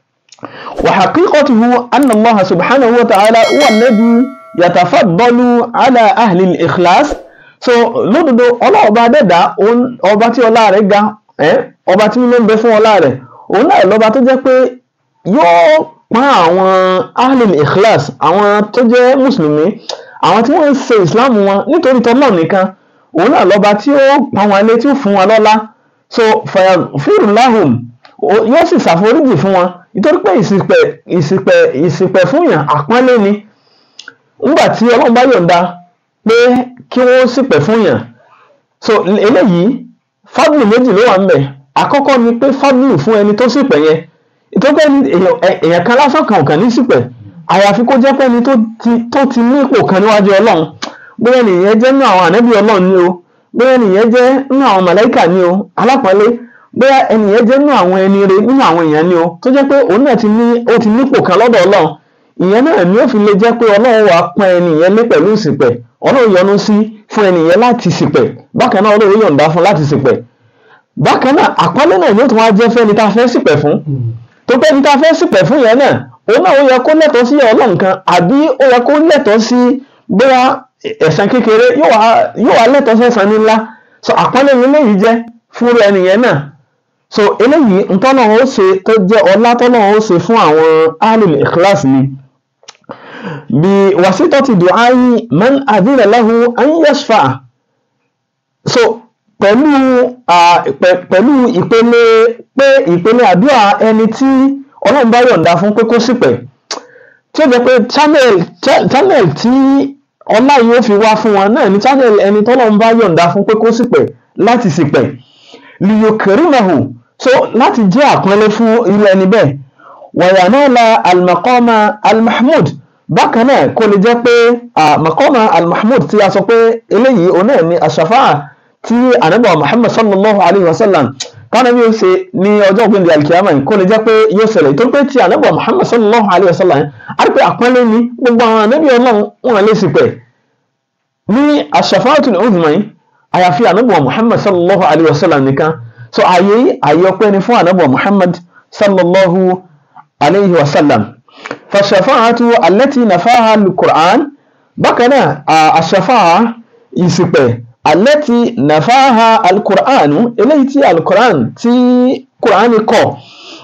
S1: وحقيقته أن الله سبحانه وتعالى هو الذي يتفضل على أهل الإخلاص so lódodo ọlọ́ọ̀ba dẹ́dá ọba tí ọlá rẹ̀ ga ọba tí ló ń bẹ fún ọlá rẹ̀ òun náà lọ́ba tó jẹ́ pé yóò pọ́n àwọn ahlil ikhlas àwọn tó jẹ́ mùsùlùmí àwọn tí wọ́n ń ṣe ìsìláàmù wọn nítorí tọ́lọ́ nìkan òun náà lọ́ba tí ó pọ́n wọn lé tí ó fún wọn lọ́lá so fayaghfiru lahum yóò sì ṣàforíjì fún wọn nítorí pé ìsìpẹ̀ ìsìpẹ̀ ìsìpẹ̀ fún yàn àpọ́nlé ni nígbà tí ọlọ́run bá yọ̀ǹda pé kí wọ́n ṣìpẹ̀ fún yàn so eléyìí fábùlù méjì ló wà ńbẹ̀ àkọ́kọ́ ni pé fábùlù fún ẹni tó ṣìpẹ̀ yẹn nítorí pé èèyàn kan lásán kan ò kàn ní ṣìpẹ̀ àyàfi kó jẹ́ pé ẹni tó ti ní ipò kan níwájú ọlọ́run bóyá nìyẹn jẹ́ nínú àwọn ànábì ọlọ́run ni o bóyá nìyẹn jẹ́ nínú àwọn màláíkà ni o alápọ̀nlé bóyá ẹni yẹn jẹ́ nínú àwọn ẹni rẹ nínú àwọn èèyàn ni o tó jẹ́ pé òun náà ti ní ó ti nípò kan lọ́dọ̀ ọlọ́run ìyẹn náà ni ó fi lè jẹ́ pé ọlọ́run wàá pọ́n ẹni yẹn lé pẹ̀lú ìsìpẹ̀ ọlọ́run yọ́nú sí fún ẹni yẹn láti sìpẹ̀ bákan náà ọlọ́run yọ̀ǹda fún láti sìpẹ̀ bákan náà àpọ́nlé náà yóò tún wá jẹ́ fẹ́ni tá a fẹ́ sìpẹ̀ fún tó pé ẹni tá a fẹ́ sìpẹ̀ fún yẹn náà òun náà ó yẹ kó lẹ́tọ̀ọ́ sí ọlọ́run kan àbí ó yẹ kó lẹ́tọ̀ọ́ sí bóyá ẹ̀san kékeré yóò wá lẹ́tọ̀ọ́ sẹ́san ńlá so àpọ́nlé ni eléyìí jẹ́ fún ẹni yẹn náà so eléyìí ntọ́lọ́run ó ṣe tó jẹ́ ọlá tọ́lọ́run ó ṣe fún àwọn ahlul ikhlas ni bí wasitati du'ai man adhina lahu an yashfa'a so pẹ̀lú pẹ̀lú ìpele pé ìpele àdúrà ẹni tí ọlọ́run bá yọ̀ǹda fún pé kó ṣìpẹ̀ tí ó jẹ́ pé channel channel tí ọlá yìí ó fi wá fún wọn náà ni channel ẹni tọ́lọ́run bá yọ̀ǹda fún pé kó ṣìpẹ̀ láti ṣìpẹ̀ liyokerimahu so láti jẹ́ àpọ́nlé fún irú ẹni bẹ́ẹ̀ wàyànáàlà almakọ́mà almahmud bákan náà kó lè jẹ́ pé makọ́mà almahmud tí a sọ pé eléyìí òun náà ni aṣàfáà tí ànábì muhammad sallallahu alayhi wa sallam kánà bí ó ṣe ní ọjọ́ ògbìn alkiyama yìí kó lè jẹ́ pé yóò ṣẹlẹ̀ tó pé tí ànábì muhammad sallallahu alayhi wa sallam á rí pé àpọ́nlé ni gbogbo àwọn ànábì ọlọ́run wọn lè sì pẹ̀ ní aṣàfáàtul uzma yìí àyàfi ànábì muhammad sallallahu alayhi wa sallam nìkan so àyè àyè ọpẹ́ ni fún ànábì muhammad sallallahu alayhi wa sallam fàṣàfáàtú allati nafaha al-qur'an bákan náà àṣàfáà ìsìpẹ̀ allati nafaha al-qur'an eléyìí tí al-qur'an tí qur'an kọ̀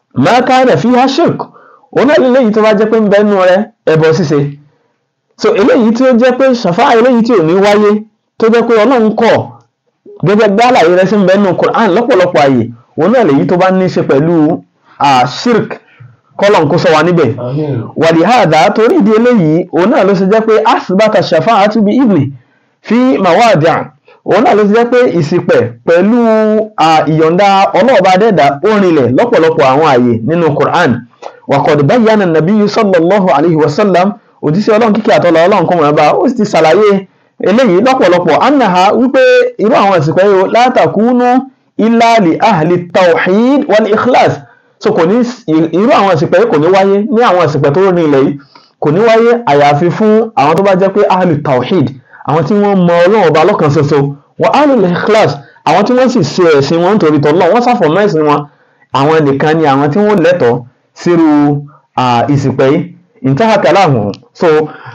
S1: ma kana fiha shirk òun náà lélẹ́yìí tó bá jẹ́ pé ń bẹ nù rẹ̀ ẹbọ ṣíṣe so eléyìí tí ó jẹ́ pé ṣàfáà eléyìí tí ò ní wáyé tó jẹ́ pé ọlọ́run kọ̀ gẹ́gẹ́ bí àlàyé rẹ̀ sí ń bẹ nù Qur'an lọ́pọ̀lọpọ̀ àyè òun náà lèyí tó bá ní í ṣe pẹ̀lú shirk kọ́lọ̀ kó sọ wa níbẹ̀
S2: Àmín.
S1: wàlíhàdà torí ìdí eléyìí òun náà ló ṣe jẹ́ pé asibata shafa'atu bi ibni fi mawadi' òun náà ló ṣe jẹ́ pé ìsìpẹ̀ pẹ̀lú à, ìyọ̀ǹda ọlọ́ọ̀bá dẹ́dà ó rinlẹ̀ lọ́pọ̀lọpọ̀ àwọn àyè nínú Qur'an wa qad bayyana an-nabiyyu sallallahu alayhi wa sallam òjíṣẹ́ ọlọ́run kíkẹ́ àtọ́lọ́ ọlọ́run kọ́ wọn bá ó sì ti ṣàlàyé eléyìí lọ́pọ̀lọpọ̀ annaha wípé irú àwọn ìsìpẹ̀ yìí la takunu illa li ahli tawhid wal ikhlas so kò ní irú àwọn ìsìpẹ̀ yìí kò ní wáyé ní àwọn ìsìpẹ̀ tó rin ilẹ̀ yìí kò ní wáyé àyàfi fún àwọn tó bá jẹ́ pé ahli tawhid àwọn tí wọ́n mọ ọlọ́run ọba lọ́kan ṣoṣo wa ahli ikhlas àwọn tí wọ́n sì ṣe ẹ̀sìn wọn nítorí tọ́lọ́ wọ́n ṣàfọ̀mọ́ ẹ̀sìn wọn àwọn nìkan ni àwọn tí wọ́n lẹ́tọ̀ọ́ sírú ah, ìsìpẹ̀ yìí intaha kalamu so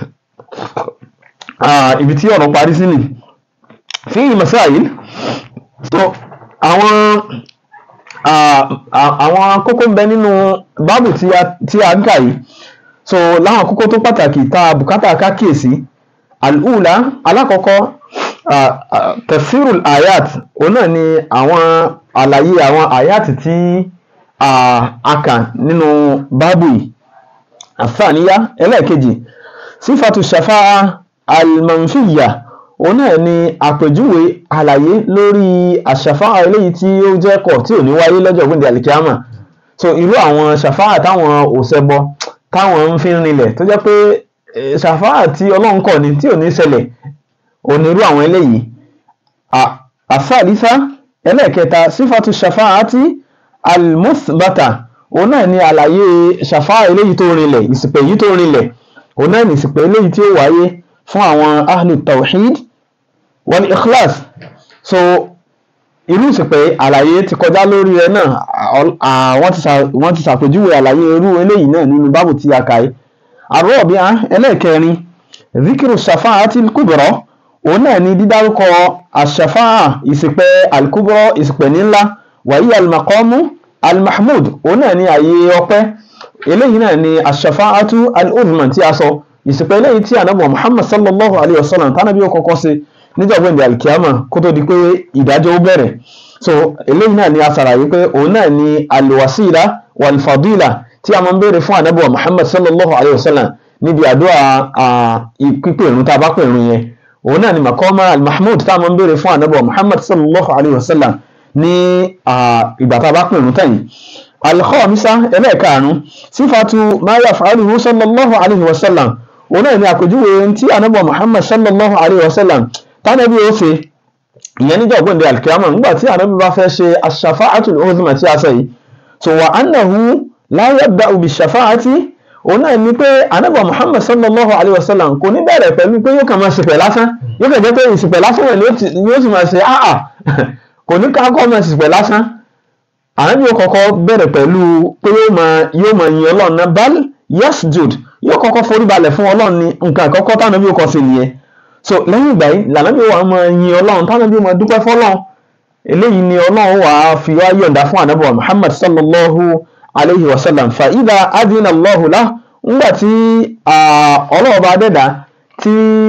S1: ah, ibi tí ọ̀rọ̀ parí sí ni fi masáyìí so àwọn ah, ah, àwọn kókó ń bẹ nínú báàbù tí a tí a ń kà yìí so láwọn kókó tó pàtàkì tá a bùkátà ká kíyèsí al'ula alákọ̀ọ́kọ́ ah, ah, tafsirul ayat òun náà ni àwọn àlàyé àwọn ayat tí ah, a kà nínú báàbù yìí àfàníyá ẹlẹ́ẹ̀kejì sífàtú ṣàfáà almanfiya òun náà ni àpèjúwe àlàyé lórí àṣàfáà eléyìí tí ó jẹ́ kọ̀ tí ò ní wáyé lọ́jọ́ gbìndé alikiyama so irú àwọn ṣàfáà táwọn òṣèbọ táwọn ń fi rinlẹ̀ tó jẹ́ pé eh, ṣàfáà tí ọlọ́run kọ̀ ni tí ò ní ṣẹlẹ̀ ò ní irú àwọn eléyìí À- àfàlísà ẹlẹ́ẹ̀kẹta sífàtú ṣàfáà àti almuthbata òun náà ni àlàyé ṣàfáà eléyìí tó rinlẹ̀ ìsìpẹ̀ yìí tó rinlẹ̀ òun náà ni ìsìpẹ̀ eléyìí tí ó wáyé fún àwọn ahlu tawhid wal ikhlas so irú ìsìpẹ̀ àlàyé ti kọjá lórí rẹ̀ náà à- à- wọ́n ti ṣà- wọ́n ti ṣàpèjúwe àlàyé irú eléyìí náà nínú báàbù tí a kà yìí àrọ́ọ̀bíà ẹlẹ́ẹ̀kẹrin zikiru ṣàfáà àti kubra òun náà ni dídárúkọ àṣàfáà ìsìpẹ̀ alkubra ìsìpẹ̀ nílá wàyí almaqamu almahmud òun náà ni àyè ọpẹ́ eléyìí náà ni àṣàfáàtú al-uzman tí a sọ ìsìnkú eléyìí tí ànábì muhammad sallallahu alayhi wa sallam tánàbí ó kọ́kọ́ ṣe níjọ́ gbẹ̀ndẹ̀ alkiyama kó tó di pé ìdájọ́ ó bẹ̀rẹ̀ so eléyìí náà ni a ṣàlàyé pé òun náà ni alwasila walfadila tí a máa ń béèrè fún ànábì muhammad sallallahu alayhi wa sallam níbi àdúrà pípé ìrun tá a bá pè ìrun yẹn òun náà ni makoma almahmud tá a máa ń béèrè fún ànábì muhammad sallallahu alayhi wa sallam ní ìgbà tá a bá pè ìrun tẹ̀yìn alkhọ́mísá ẹlẹ́ẹ̀karùn-ún sífàtú ma yaf'aluhu sallallahu alayhi wa sallam òun náà ni àpèjúwe tí anábọ̀ muhammad sallallahu alayhi wa sallam tánàbí ó ṣe ìyẹn níjọ́ ògbóǹde alkiyama nígbà tí anábí bá fẹ́ ṣe ash-shafa'atul uzma tí a sọ yìí so wa annahu la yabda'u bish-shafa'ati òun náà ni pé anábọ̀ muhammad sallallahu alayhi wa sallam kò ní bẹ̀rẹ̀ pẹ̀lú pé yóò kàn máa ṣìpẹ̀ lásán yóò kàn jẹ́ pé ìṣìpẹ̀ lásán rẹ̀ ni ó sì máa ṣe áà kò ní ká kọ́ máa ṣìpẹ̀ lásán ànábì yóò kọ́kọ́ bẹ̀rẹ̀ pẹ̀lú pé yóò máa yóò máa yin ọlọ́run náà bal yasjud yóò kọ́kọ́ forí balẹ̀ fún ọlọ́run ní nǹkan àkọ́kọ́ tánàbí yóò kọ́ sí nìyẹn so lẹ́yìn ìgbà yìí lànàbí yóò wá máa yin ọlọ́run tánàbí yóò máa dúpẹ́ fọlọ́run eléyìí ni ọlọ́run wà á fi wá yọ̀ǹda fún ànábì wa muhammad sallallahu alayhi wa sallam fa idha adina allahu lah ńgbà tí ọlọ́run bá dẹ̀dá tí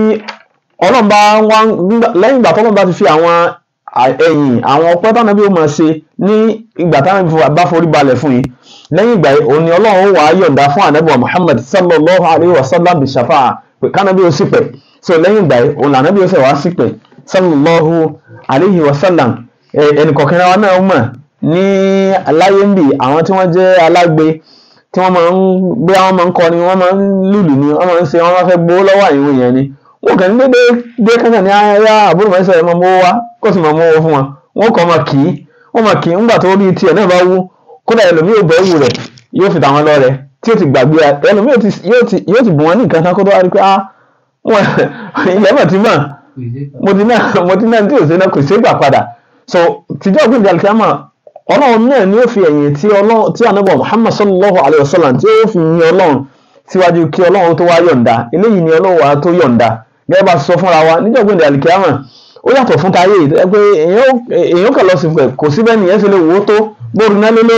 S1: ọlọ́run bá wá lẹ́yìn ìgbà tọ́lọ́run bá ti fi àwọn ẹ̀yìn àwọn ọpẹ́ tánàbí ó máa ṣe ní ìgbà tánàbí bá forí balẹ̀ fún yìí lẹ́yìn ìgbà yìí òun ni ọlọ́run wàá yọ̀ǹda fún ànábì wa muhammad sallallahu alayhi wa sallam bi shafa'a pé kánábí ó sì pẹ̀ so lẹ́yìn ìgbà yìí òun lànábí ó sì wá sí pẹ̀ sallallahu alayhi wa sallam ẹnìkọ̀kẹ́ wa náà mọ̀ ní aláyé ń bì àwọn tí wọ́n jẹ́ alágbe tí wọ́n máa ń gbé àwọn máa ń kọrin wọ́n máa ń lùlù ni wọ́n máa ń ṣe wọ́n máa fẹ́ gbowó lọ́wọ́ àyẹ̀wò yẹn ni wọn kàn ní dédé dé kankan ní ayáyá àbúrò máa ń sọ ẹ máa mówó wá kó sì máa mówó fún wọn wọn kàn máa kì í wọn máa kì í ńgbà tó rí tiẹ̀ náà bá wú kódà ẹlòmíì ò bẹ́ wù rẹ̀ yóò fi tàwọn lọ rẹ̀ tí ó ti gbàgbé ẹlòmíì yóò ti bù wọn ní nǹkan kan kó tó wá rí pé ah wọn ilẹ̀ mọ̀ ti mọ̀ mo ti náà mo ti náà tí ò sí náà kò sí gbà padà so tìjọ́ ògbìn ìdàlùkíámà ọlọ́run náà ni ó fi ẹ̀yìn tí ọlọ́run tí ànábọ̀ Muhammad sallallahu alayhi wa sallam tí ó fi yin ọlọ́run síwájú kí ọlọ́run tó wá yọ̀ǹda eléyìí ni ọlọ́run wa tó yọ̀ǹda gẹ́gẹ́ bá sọ fúnra wa níjọ́ gbẹ̀dẹ̀ àlìkíyàmà ó yàtọ̀ fún táyé ẹ pé èèyàn kàn lọ sí pẹ̀ kò síbẹ̀ nìyẹn ṣe lè wò ó tó bóru náà lé lórí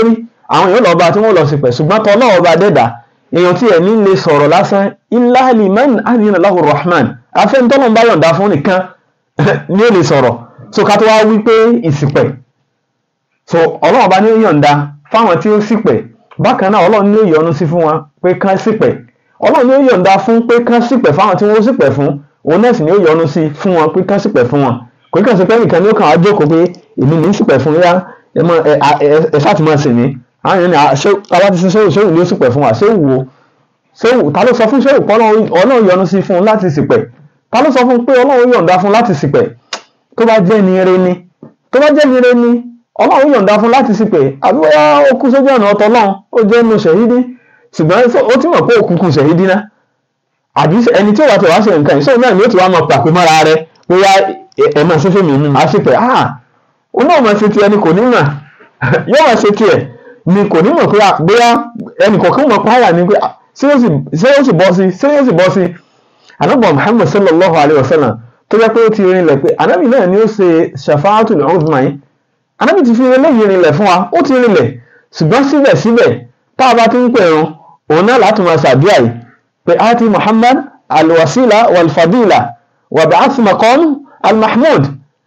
S1: àwọn èèyàn lọ́ba tí wọ́n lọ sí pẹ̀ ṣùgbọ́n tọ́ náà ọba dẹ́dà èèyàn tí ẹ̀ ní lè sọ̀rọ̀ lásán illa liman adina lahu rahman afẹ́ntọ́nà bá yọ̀ǹda fún nìkan ni ó lè sọ̀rọ̀ so ká tó wá wí pé ìsìpẹ̀ so ọlọ́run bá ní ó yọ̀ǹda fáwọn tí ó ṣìpẹ̀ bákan náà ọlọ́run ní ó yọ́nú sí fún wọn pé kán ṣìpẹ̀ ọlọ́run ní ó yọ̀ǹda fún pé kán ṣìpẹ̀ fáwọn tí wọ́n ṣìpẹ̀ fún òun náà sì ní ó yọ́nú sí fún wọn pé kán ṣìpẹ̀ fún wọn kò kí kàn sí pé nìkan ní ó kàn á jókòó pé èmi ní í ṣìpẹ̀ fún yá ẹ mọ ẹ ẹ ẹ ṣáà ti máa sìn mí àwọn èèyàn ní àṣẹ táwa ti sin ṣéwù ṣéwù ní ó ṣìpẹ̀ fún wa ṣéwù wo ṣéwù ta ló sọ fún ṣéwù pé ọlọ́run yọ́nú sí fún un láti ṣìpẹ̀ ta ló sọ fún pé ọlọ́run yọ̀ǹda fún láti ṣìpẹ̀ tó bá jẹ́ ni ire ni tó bá jẹ́ ni ire ni ọlọ́run yọ̀ǹda fún láti ṣìpẹ̀ àbí bóyá ó kú sójú ọ̀nà ọ̀tọ̀ náà ó jẹ́ inú ṣẹ̀hídí ṣùgbọ́n ó ti mọ̀ pé òkùnkùn ṣẹ̀hídí ná àbí ẹni tí ó wà tó wá ṣe nǹkan ìṣòro náà ni ó ti wá mọ pàpé mọ́ra rẹ bóyá ẹ máa ṣe fèmí mú máa ṣìpẹ̀ ah ó náà máa ṣe tiẹ̀ ni kò ní mà yóò máa ṣe tiẹ̀ ni kò ní mọ̀ pé bóyá ẹnì kọ̀ọ̀kan mọ̀ páyà ni pé ṣé ó sì bọ́ sí ṣé ó sì bọ́ sí anabi muhammad sallallahu alayhi wa sallam tó jẹ́ pé ó ti rinlẹ̀ pé anabi náà ni ó ṣe shafaatul uzma yìí anabi ti fi eléyìí rinlẹ̀ fún wa ó ti rinlẹ̀ ṣùgbọ́n síbẹ̀síbẹ̀ tá a bá ti ń pè ẹ̀rùn òun náà láti máa ṣàdúrà yìí pé ati muhammad alwasila walfadila wab'ath maqam almahmud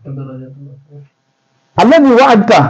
S1: alladhi wa'adta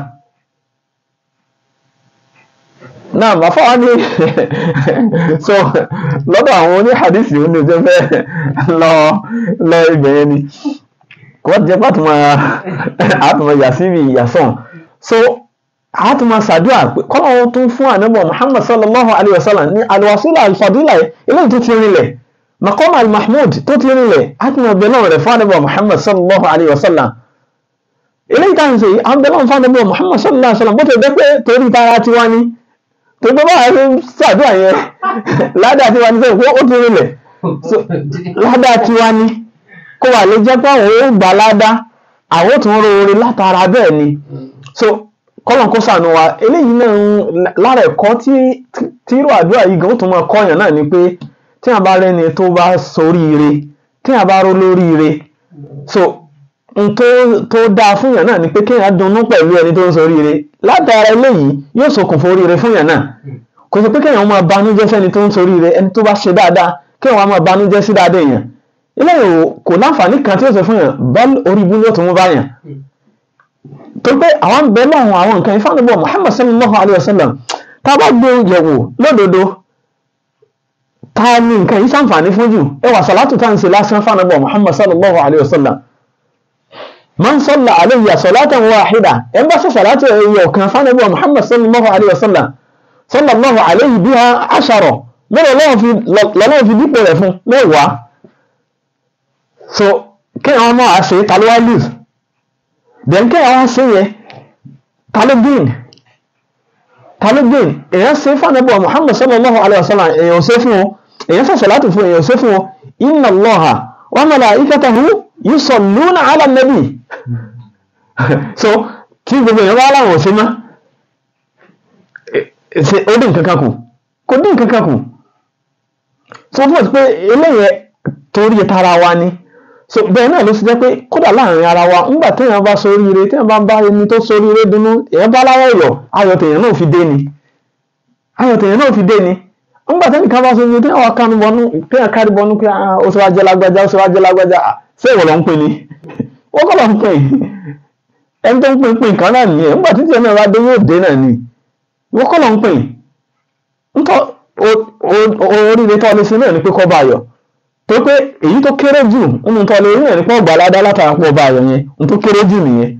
S1: náà bá fọwọ́ ní so lọ́dọ̀ àwọn oníhàdísì ó ní ìjọba lọ lọ ibẹ̀ yẹn ni kò wọ́n ti jẹ́ pàtó máa àtúmọ̀ yàsíbi ìyàsọ̀n so àtúmọ̀ sàdúrà pé kọ́lọ́ tó fún ànábọ̀ Muhammad sallallahu alayhi wa sallam ní alwasila alfadila eléyìí tó ti rinlẹ̀ maqam almahmud tó ti rinlẹ̀ àtúmọ̀ bẹ̀ náà rẹ̀ fún ànábọ̀ Muhammad sallallahu alayhi wa sallam eléyìí táwọn ṣe yìí àwọn bẹ̀ náà fún ànábọ̀ Muhammad sallallahu alayhi wa sallam bó ti dẹ́ pé torí tara tiwa ni tó gbọ́ báyìí ṣe ń ṣàdúrà yẹn ládàá tiwa ni sẹ́yìn pé ó ti rinlẹ̀ ládàá tiwa ni kó wà lè jẹ́ pé àwọn ò gbà ládàá àwọn ò tún roore látara bẹ́ẹ̀ ni so kọ́lọ̀n kó sànù wa eléyìí náà ń lára ẹ̀kọ́ tí tí irú àdúrà yìí gan ó tún máa kọ́yàn náà ni pé tí a bá rẹ́ni tó bá soríire tí a bá ró lóríire so n tó tó dáa fún yàn náà ni pé kéèyàn dunnú pẹ̀lú ẹni tó ń soríire látara eléyìí yóò ṣokùnfà oríire fún yàn náà kò sí pé kéèyàn máa banújẹ́ sẹ́ni tó ń soríire ẹni tó bá ṣe dáadáa kéèyàn máa banújẹ́ sí dáadáa èèyàn eléyìí kò láǹfààní kan tí ó sọ fún yàn bá orí ibú ló tún mú báyàn tó pé àwọn bẹ lọ́hùn àwọn nǹkan ìfànàbọ̀ Muhammad sallallahu alayhi wa sallam tá a bá gbé yẹ̀wò lódodo ta ni nǹkan yìí sàǹfààní fún jù ẹ wà sàlátù tá à ń ṣe lásán fànàbọ̀ Muhammad sallallahu alayhi wa sallam man salla alayya salatan wahida ẹ bá sọ sàlátù ẹ̀yẹ ọ̀kan fànàbọ̀ Muhammad sallallahu alayhi wa sallam sallallahu alayhi biha ashara mẹ́rẹ̀ lọ́wọ́ fi dípò rẹ̀ fún mẹ́wàá so kí àwọn ọmọ àṣẹ ta ló wá lose then kí àwọn ṣe yẹ ta ló gain ta ló gain èèyàn ṣe fànàbọ̀ Muhammad sallallahu alayhi wa sallam èèyàn ṣe fún o èèyàn ṣe sàlátù fún èèyàn ṣe fún o inna Allaha wa malaikatahu yusalluna ala nabi so kí gbogbo èèyàn wá láwọn ò ṣe mọ́ ó dín kankan kù kò dín kankan kù so fún ọ̀sẹ̀ pé eléyẹ torí tara wa ni so bẹ́ẹ̀ náà ló ṣe jẹ́ pé kódà láàrin ara wa ńgbà téèyàn bá soríire téèyàn bá ń bá ẹni tó soríire dunnú èèyàn bá láwọ̀ ọ̀yọ̀ ayọ̀ tèèyàn náà fi dé ni ayọ̀ tèèyàn náà fi dé ni ńgbà téèyàn kan bá soríire téèyàn wá kánu bọnú téèyàn kárí bọnú pé ó ṣe wá jẹ́ lágbájá ó ṣe wá jẹ́ lágbájá ṣé ìwọ ló ń pè ní wọ́n kọ́ ló ń pè ẹni tó ń pè ń pè nǹkan náà nìyẹn ńgbà tí tiẹ̀ náà bá dé yóò dé náà ni wọ́n kọ́ ló ń pè ńtọ́ oríire tó lè ṣe náà ni pé kọ́ bá yọ̀ tó pé èyí tó kéré jù nínú tó lè rí náà ni pé ọgbà aládá látara pọ̀ bá yọ̀ yẹn n tó kéré jù nìyẹn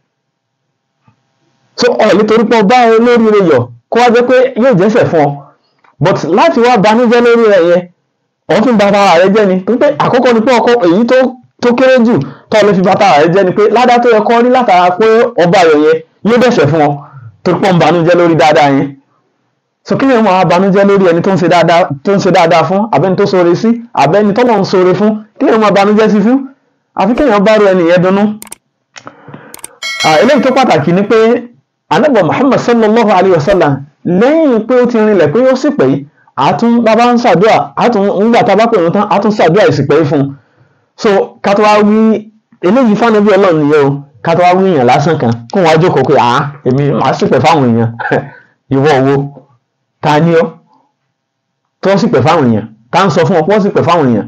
S1: so ọ̀ nítorí pé ọba olóríire yọ̀ kó wá jẹ́ pé yóò jẹ́sẹ̀ fún ọ but láti wá banújẹ́ lórí rẹ̀ yẹn ọ̀ tún bàtà ara rẹ jẹ́ ni tó pé àkọ́kọ́ ni pé ọkọ èyí tó tó kéré jù tó lè fi bàtà ara rẹ jẹ́ ni pé ládá tó yẹ kọ́ rí látara pé ọba yọ̀ yẹn yóò dẹ̀sẹ̀ fún ọ tó pọ̀ ń banújẹ́ lórí dáadáa yẹn so kí ni wọn abanújẹ́ lórí ẹni tó ń ṣe dáadáa tó ń ṣe dáadáa fún abẹni tó ṣoore sí abẹni tó lọ ń ṣoore fún kí ni wọn abanújẹ́ sí fún àfi kéèyàn bá ru ẹni yẹn dunnú. eléyìí tó pàtàkì ni pé anábọ̀ Muhammad sallallahu alayhi wa sallam lẹ́yìn pé ó ti rinlẹ̀ pé ó sì pé àtún bàbá ń ṣàdúrà àtún ńgbà tá a bá pè wọn tán àtún ṣàdúrà ìsìpẹ́ fún un so ká tó wá wí eléyìí fáwọn ọlọ́run nìyẹn o ká tó wá wí èèyàn lásán kan kó wọn á jókòó pé àá èmi màá ṣìpẹ̀ fáwọn èèyàn ìwọ wo ta ni ọ́ tó sì pẹ̀ fáwọn èèyàn ká ń sọ fún ọ pé wọ́n sì pẹ̀ fáwọn èèyàn.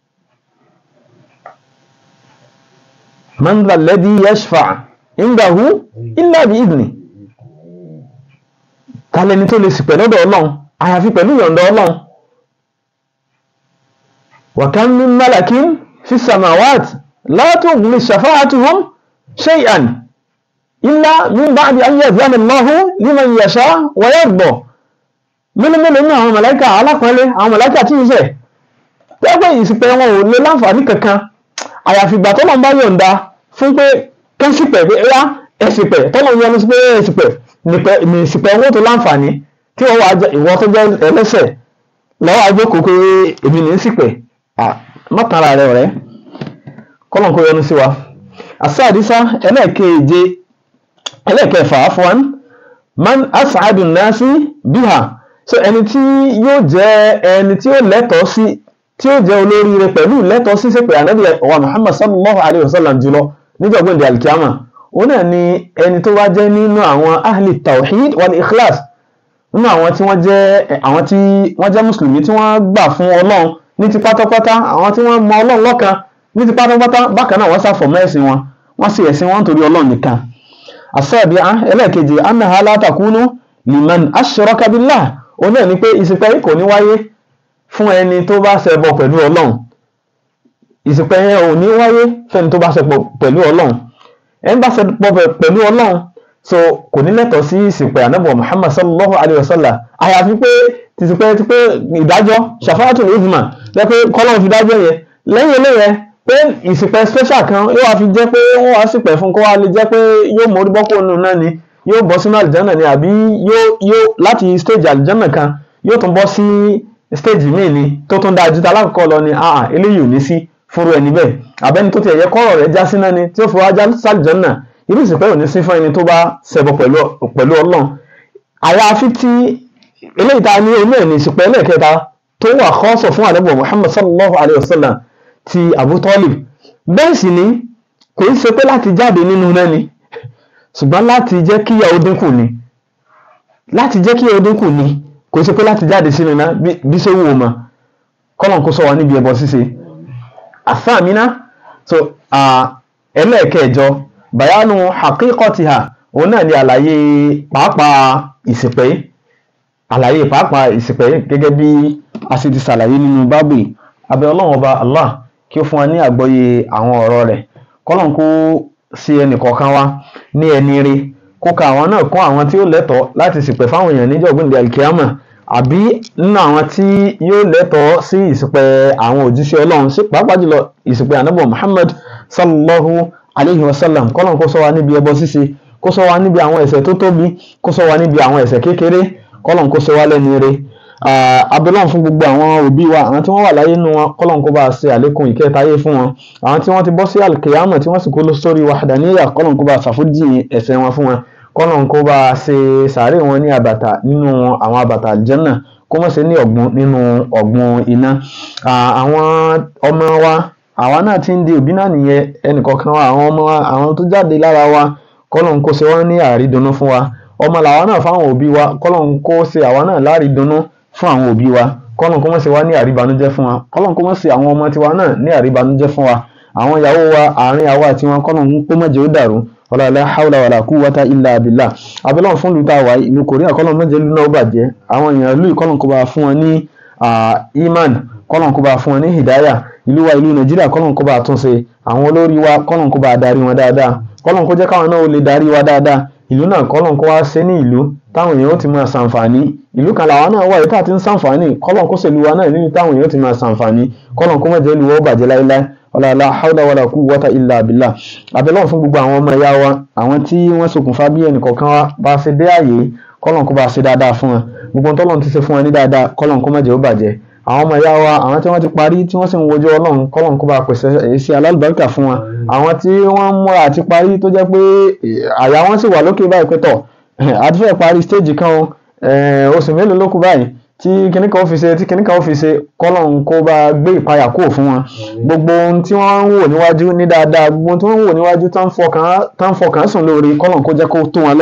S1: man dha alladhi yashfa' indahu illa bi idni kálẹ́ni tó lè sì pẹ̀ lọ́dọ̀ ọlọ́run àyàfi pẹ̀lú ìyọ̀ǹda ọlọ́run. wa kam min malakin fi samawat la tughni shafa'atuhum shay'an illa min ba'di an ya'zana Allahu liman yasha wa yarda mélòó mélòó ní àwọn mọ̀láìkà alápọ̀nlé àwọn mọ̀láìkà tí ń sẹ̀ tẹ́gbẹ́ ìsìpẹ̀ wọn ò lè láǹfààní kankan àyàfi ìgbà tọ́lọ́ bá yọ̀ǹda fún pé kẹ́sìpẹ̀ pé ẹ̀yà ẹ̀sìpẹ̀ tọ́lọ́ yọnu sí pé ẹ̀sìpẹ̀ ní ìsìpẹ̀ owó tó láǹfààní tí wọ́n wà ìwọ tó jẹ́ ẹlẹ́sẹ̀ lọ́wọ́ àjókòó pé èmi ní ìsìpẹ̀ mọ́tàrà rẹ̀ ọ̀rẹ́ kọ́lọ̀ kó yọnu sí wa àsáàdísá ẹlẹ́ẹ̀keje ẹlẹ́ẹ̀kẹfà afwan man as'adun nasi biha so ẹni tí yóò jẹ́ ẹni tí ó lẹ́tọ̀ọ́ sí tí ó jẹ́ olóríire pẹ̀lú lẹ́tọ̀ọ́ sí sẹ́pẹ̀ ànábì wa muhammad sallallahu alayhi wa sallam jùlọ níjọ̀gbọ́n di alkiyama òun náà ni ẹni tó wá jẹ́ nínú àwọn ahli tawhid wal ikhlas nínú àwọn tí wọ́n jẹ́ àwọn tí wọ́n jẹ́ mùsùlùmí tí wọ́n gbà fún ọlọ́run ní ti pátápátá àwọn tí wọ́n mọ ọlọ́run lọ́kan ní ti pátápátá bákan náà wọ́n ṣàfọ̀mọ́ ẹ̀sìn wọn wọ́n sì ẹ̀sìn wọn nítorí ọlọ́run nìkan àṣẹ́ẹ̀bí ẹlẹ́ẹ̀kejì annaha la takunu liman ashraka billah òun náà ni pé ìsìnkú kò ní wáyé fún ẹni tó bá ṣẹbọ pẹ̀lú ọlọ́run ìsìnkú yẹn ò ní wáyé fẹ́ni tó bá ṣẹbọ pẹ̀lú ọlọ́run ẹni bá ṣẹbọ pẹ̀lú ọlọ́run so kò ní lẹ́tọ̀ọ́ sí ìsìnkú ànábì muhammad sallallahu alayhi wa sallam àyàfi pé tìsìnkú ti pé ìdájọ́ shafaatul uzma jẹ́ pé kọ́lọ́run fi dájọ́ yẹn lẹ́yìn eléyẹn pé ìsìnkú special kan yóò wá fi jẹ́ pé wọ́n wá sípẹ̀ fún kó wá lè jẹ́ pé yóò mórí bọ́kọ̀ nù náà ni yóò bọ́ sínú àlìjánà ni àbí yóò yóò láti stage àlìjánà kan yóò tún bọ́ sí stage míì ni tó tún dáa ju ta alákọ̀ọ́kọ́ lọ ni àà eléyìí ò ní sí fúru ẹni bẹ́ẹ̀ àbẹ́ni tó ti ẹ̀yẹ kọ́rọ̀ rẹ̀ já síná ni tí ó fi wá já sálìjánà irú ìsìnkú ò ní sí fún ẹni tó bá ṣẹbọ pẹ̀lú ọlọ́run àyàfi tí eléyìí ta ní oní ẹ̀ ní ìsìnkú ẹlẹ́ẹ̀kẹta tó wà kọ́sọ̀ fún àdébọ̀ Muhammad sallallahu alayhi wa sallam ti Abu Talib bẹ́ẹ̀ sì ni kò í ṣe pé láti jáde nínú náà ni ṣùgbọ́n láti jẹ́ kí ìyàwó dínkù ni láti jẹ́ kí ìyàwó dínkù ni kò í ṣe pé láti jáde sínú náà bí ṣe wù ú mọ́ kọ́lọ̀ kó sọ wá níbi ẹbọ ṣíṣe àfàmínà so ẹlẹ́ẹ̀kẹjọ bayanu haqiqatiha òun náà ni àlàyé pàápàá ìsìpẹ́ àlàyé pàápàá ìsìpẹ́ gẹ́gẹ́ bí a sì ti ṣàlàyé nínú bábù abẹ́ ọlọ́run ọba Allah kí ó fún wa ní àgbọ́yé àwọn ọ̀rọ̀ rẹ̀ kọ́lọ́n kó sí ẹnìkọ̀ọ̀kan wa ní ẹni rí kó ka àwọn náà kún àwọn tí ó lẹ́tọ̀ọ́ láti ṣìpẹ̀ fáwọn èèyàn níjọ́ gbìndé alkiyama àbí nínú àwọn tí yóò lẹ́tọ̀ọ́ sí ìṣìpẹ̀ àwọn òjíṣẹ́ ọlọ́run sí pàápàá jùlọ ìṣìpẹ̀ ànábọ̀ Muhammad sallallahu alayhi wa sallam kọ́lọ́n kó sọ wa níbi ẹbọ ṣíṣe kó sọ wa níbi àwọn ẹ̀ṣẹ̀ tó tóbi kó sọ wa níbi àwọn ẹ̀ṣẹ̀ kékeré kọ́lọ́n kó sọ wa lẹ́ni rí abẹ́lọ́n fún gbogbo àwọn òbí wa àwọn tí wọ́n wà láyé nínú wọn kọ́lọ́n kó bá a ṣe àlékún ìkẹtayé fún wọn àwọn tí wọ́n ti bọ́ sí alkiyama tí wọ́n sì kó lọ sórí wahdaniyya kọ́lọ́n kó bá a ṣàfójì ẹ̀ṣẹ̀ wọn fún wọn kọ́lọ́n kó bá a ṣe sàárè wọn ní àbàtà nínú àwọn àbàtà àlìjẹ́nà kó mọ̀ sí ní ọ̀gbun nínú ọ̀gbun iná àwọn ọmọ wa àwa náà ti ń di òbí náà nìyẹn ẹnìkọ̀ọ̀kan wa àwọn ọmọ wa àwọn tó jáde lára wa kọ́lọ́n kó ṣe wọ́n ní àrídùnnú fún wa ọmọ làwa náà fáwọn òbí wa kọ́lọ́n kó ṣe àwa náà lárídùnnú fún àwọn òbí wa kọ́lọ́n kó mọ̀ sí wa ní àríbanújẹ́ fún wa kọ́lọ́n kó mọ̀ sí àwọn ọmọ tiwa náà ní àríbanújẹ́ fún wa àwọn ìyàwó wa àárín àwa àti wọn kọ́lọ́n kó mọ̀ jẹ́ ó dàrú wala la hawla wala quwwata illa billah abẹ́lọ́n fún lùtà wà ìlú korea kọ́lọ́n mọ̀ jẹ́ lù náà ó bàjẹ́ àwọn èèyàn ìlú kọ́lọ́n kó bá fún wọn ní iman kọ́lọ́n kó bá fún wọn ní hidaya ìlú wa ìlú nàìjíríà kọ́lọ́n kó bá tún ṣe àwọn olórí wa kọ́lọ́n kó bá darí wọn dáadáa kọ́lọ́n kó jẹ́ káwọn náà ó lè darí wa dáadáa ìlú náà kọ́lọ́n kó wá ṣe ní ìlú táwọn èèyàn ó ti máa ṣàǹfààní ìlú kan làwọn náà wà yìí tá a ti ń ṣàǹfààní kọ́lọ́n kó ṣèlú wa náà nínú táwọn èèyàn ó ti máa ṣàǹfààní kọ́lọ́n kó má jẹ́ ìlú wa ó bàjẹ́ láéláé ọ̀làlá haúdà wàlà kú wọ́tà ilà àbílà abẹ́lọ́n fún gbogbo àwọn ọmọ ẹ̀yà wa àwọn tí wọ́n ṣokùnfà bí ẹnìkọ̀ọ̀kan wa bá ṣe dé àyè kọ́lọ́n kó bá ṣe dáadáa fún wọn gbogbo tọ́lọ́n ti ṣe fún wọn ní dáadáa kọ́lọ́n kó má jẹ́ ó bàjẹ́ àwọn ọmọ ẹ̀yà wa àwọn tí wọ́n ti parí tí wọ́n sì ń wojú ọlọ́run kọ́lọ́n kó bá pèsè èsì alálùbáríkà fún wọn àwọn tí wọ́n ń múra àti parí tó jẹ́ pé àyà wọn sì wà lókè báyìí pé tọ̀ àti fẹ́ parí stéèjì kan o oṣù mélòó ló kù báyìí tí kinní kan ó fi ṣe tí kinní kan ó fi ṣe kọ́lọ́n kó bá gbé ìpayà kúrò fún wọn gbogbo ohun tí wọ́n ń wò níwájú ní dáadáa gbogbo ohun tí wọ́n ń wò níwájú tán fọkàn tán fọkàn sùn lórí kọ́lọ́n kó jẹ́ kó tó wọn lọ́wọ́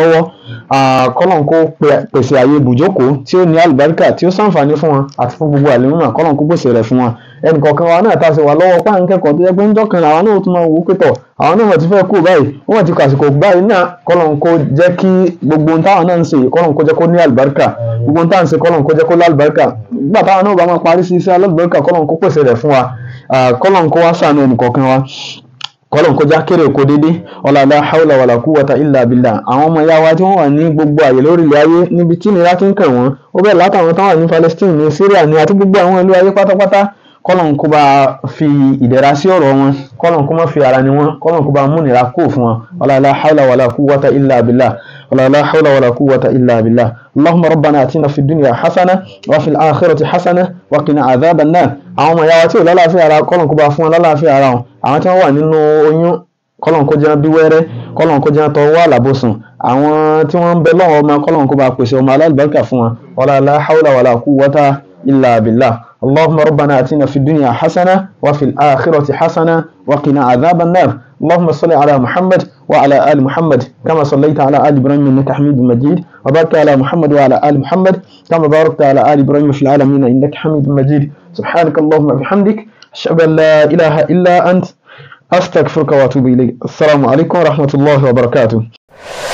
S1: kọ́lọ́n kó pèsè àyè ibùjókòó tí ó ní àlùbáríkà tí ó sàǹfààní fún wọn àti fún gbogbo àlùmọ́ kọ́lọ́n kó pèsè rẹ̀ fún wọn ẹnì kọ̀ọ̀kan wa náà tá a sì wà lọ́wọ́ páà ń kẹ́kọ̀ọ́ tó yẹ pé ń jọ́kan àwọn náà tún máa wò ó pé tọ̀ àwọn náà ti fẹ́ kú báyìí wọ́n ti kàsìkò báyìí náà kọ́lọ́n kó jẹ́ kí gbogbo ohun táwọn náà ń ṣe kọ́lọ́n kó jẹ́ kó ní àlùbáríkà gbogbo ohun táwọn ń ṣe kọ́lọ́n kó jẹ́ kó lálùbáríkà nígbà táwọn náà bá máa parí sí iṣẹ́ alálùbáríkà kọ́lọ́n kó pèsè rẹ̀ fún wa kọ́lọ́n kó wá ṣàánú ẹnì kọ̀ọ̀kan wa kọlọ́n kọjá kéré kó dédé ọ̀làlá haúlà wàlà kúwàtà ìlà bìlà àwọn ọmọ ìyá wa tí wọ́n wà ní gbogbo àyè lórí ilẹ̀ ayé níbi tí nira ti ń kàn wọ́n ó bẹ̀rẹ̀ látàwọn táwọn ní Palestine ní Syria ní àti gbogbo àwọn ìlú ayé pátápátá kọlọ́n kó bá fi ìdẹ̀ra sí ọ̀rọ̀ wọn kọlọ́n kó má fi ara ni wọn kọlọ́n kó bá mú nira kó fún wọn ọ̀làlá haúlà wàlà kúwàtà ìlà bìlà ọ̀làlá haúlà wàlà kúwàtà ìlà bìlà اللهم ربنا اتنا في الدنيا حسنه وفي الاخره حسنه وقنا عذاب النار àwọn ọmọ ìyá wa tí ò lálàáfíà ara kọlọ́n kó bá fún wọn lálàáfíà ara wọn àwọn tí wọ́n wà nínú oyún kọlọ́n kó jẹ́ bí wẹ́rẹ́ kọlọ́n kó jẹ́ tọwọ́ àlàbòsùn àwọn tí wọ́n ń bẹ lọ́wọ́ ọmọ kọlọ́n kó bá pèsè ọmọ alábàárìkà fún wọn wala la hawla wala quwwata illa billah اللهم ربنا اتنا في الدنيا حسنه وفي الاخره حسنه وقنا عذاب النار اللهم صل على محمد وعلى ال محمد كما صليت على ال ابراهيم انك حميد مجيد وبارك على محمد وعلى ال محمد كما باركت على ال ابراهيم في العالمين انك حميد مجيد سبحانك اللهم وبحمدك اشهد ان لا اله الا انت أستغفرك وأتوب إليك السلام عليكم ورحمة الله وبركاته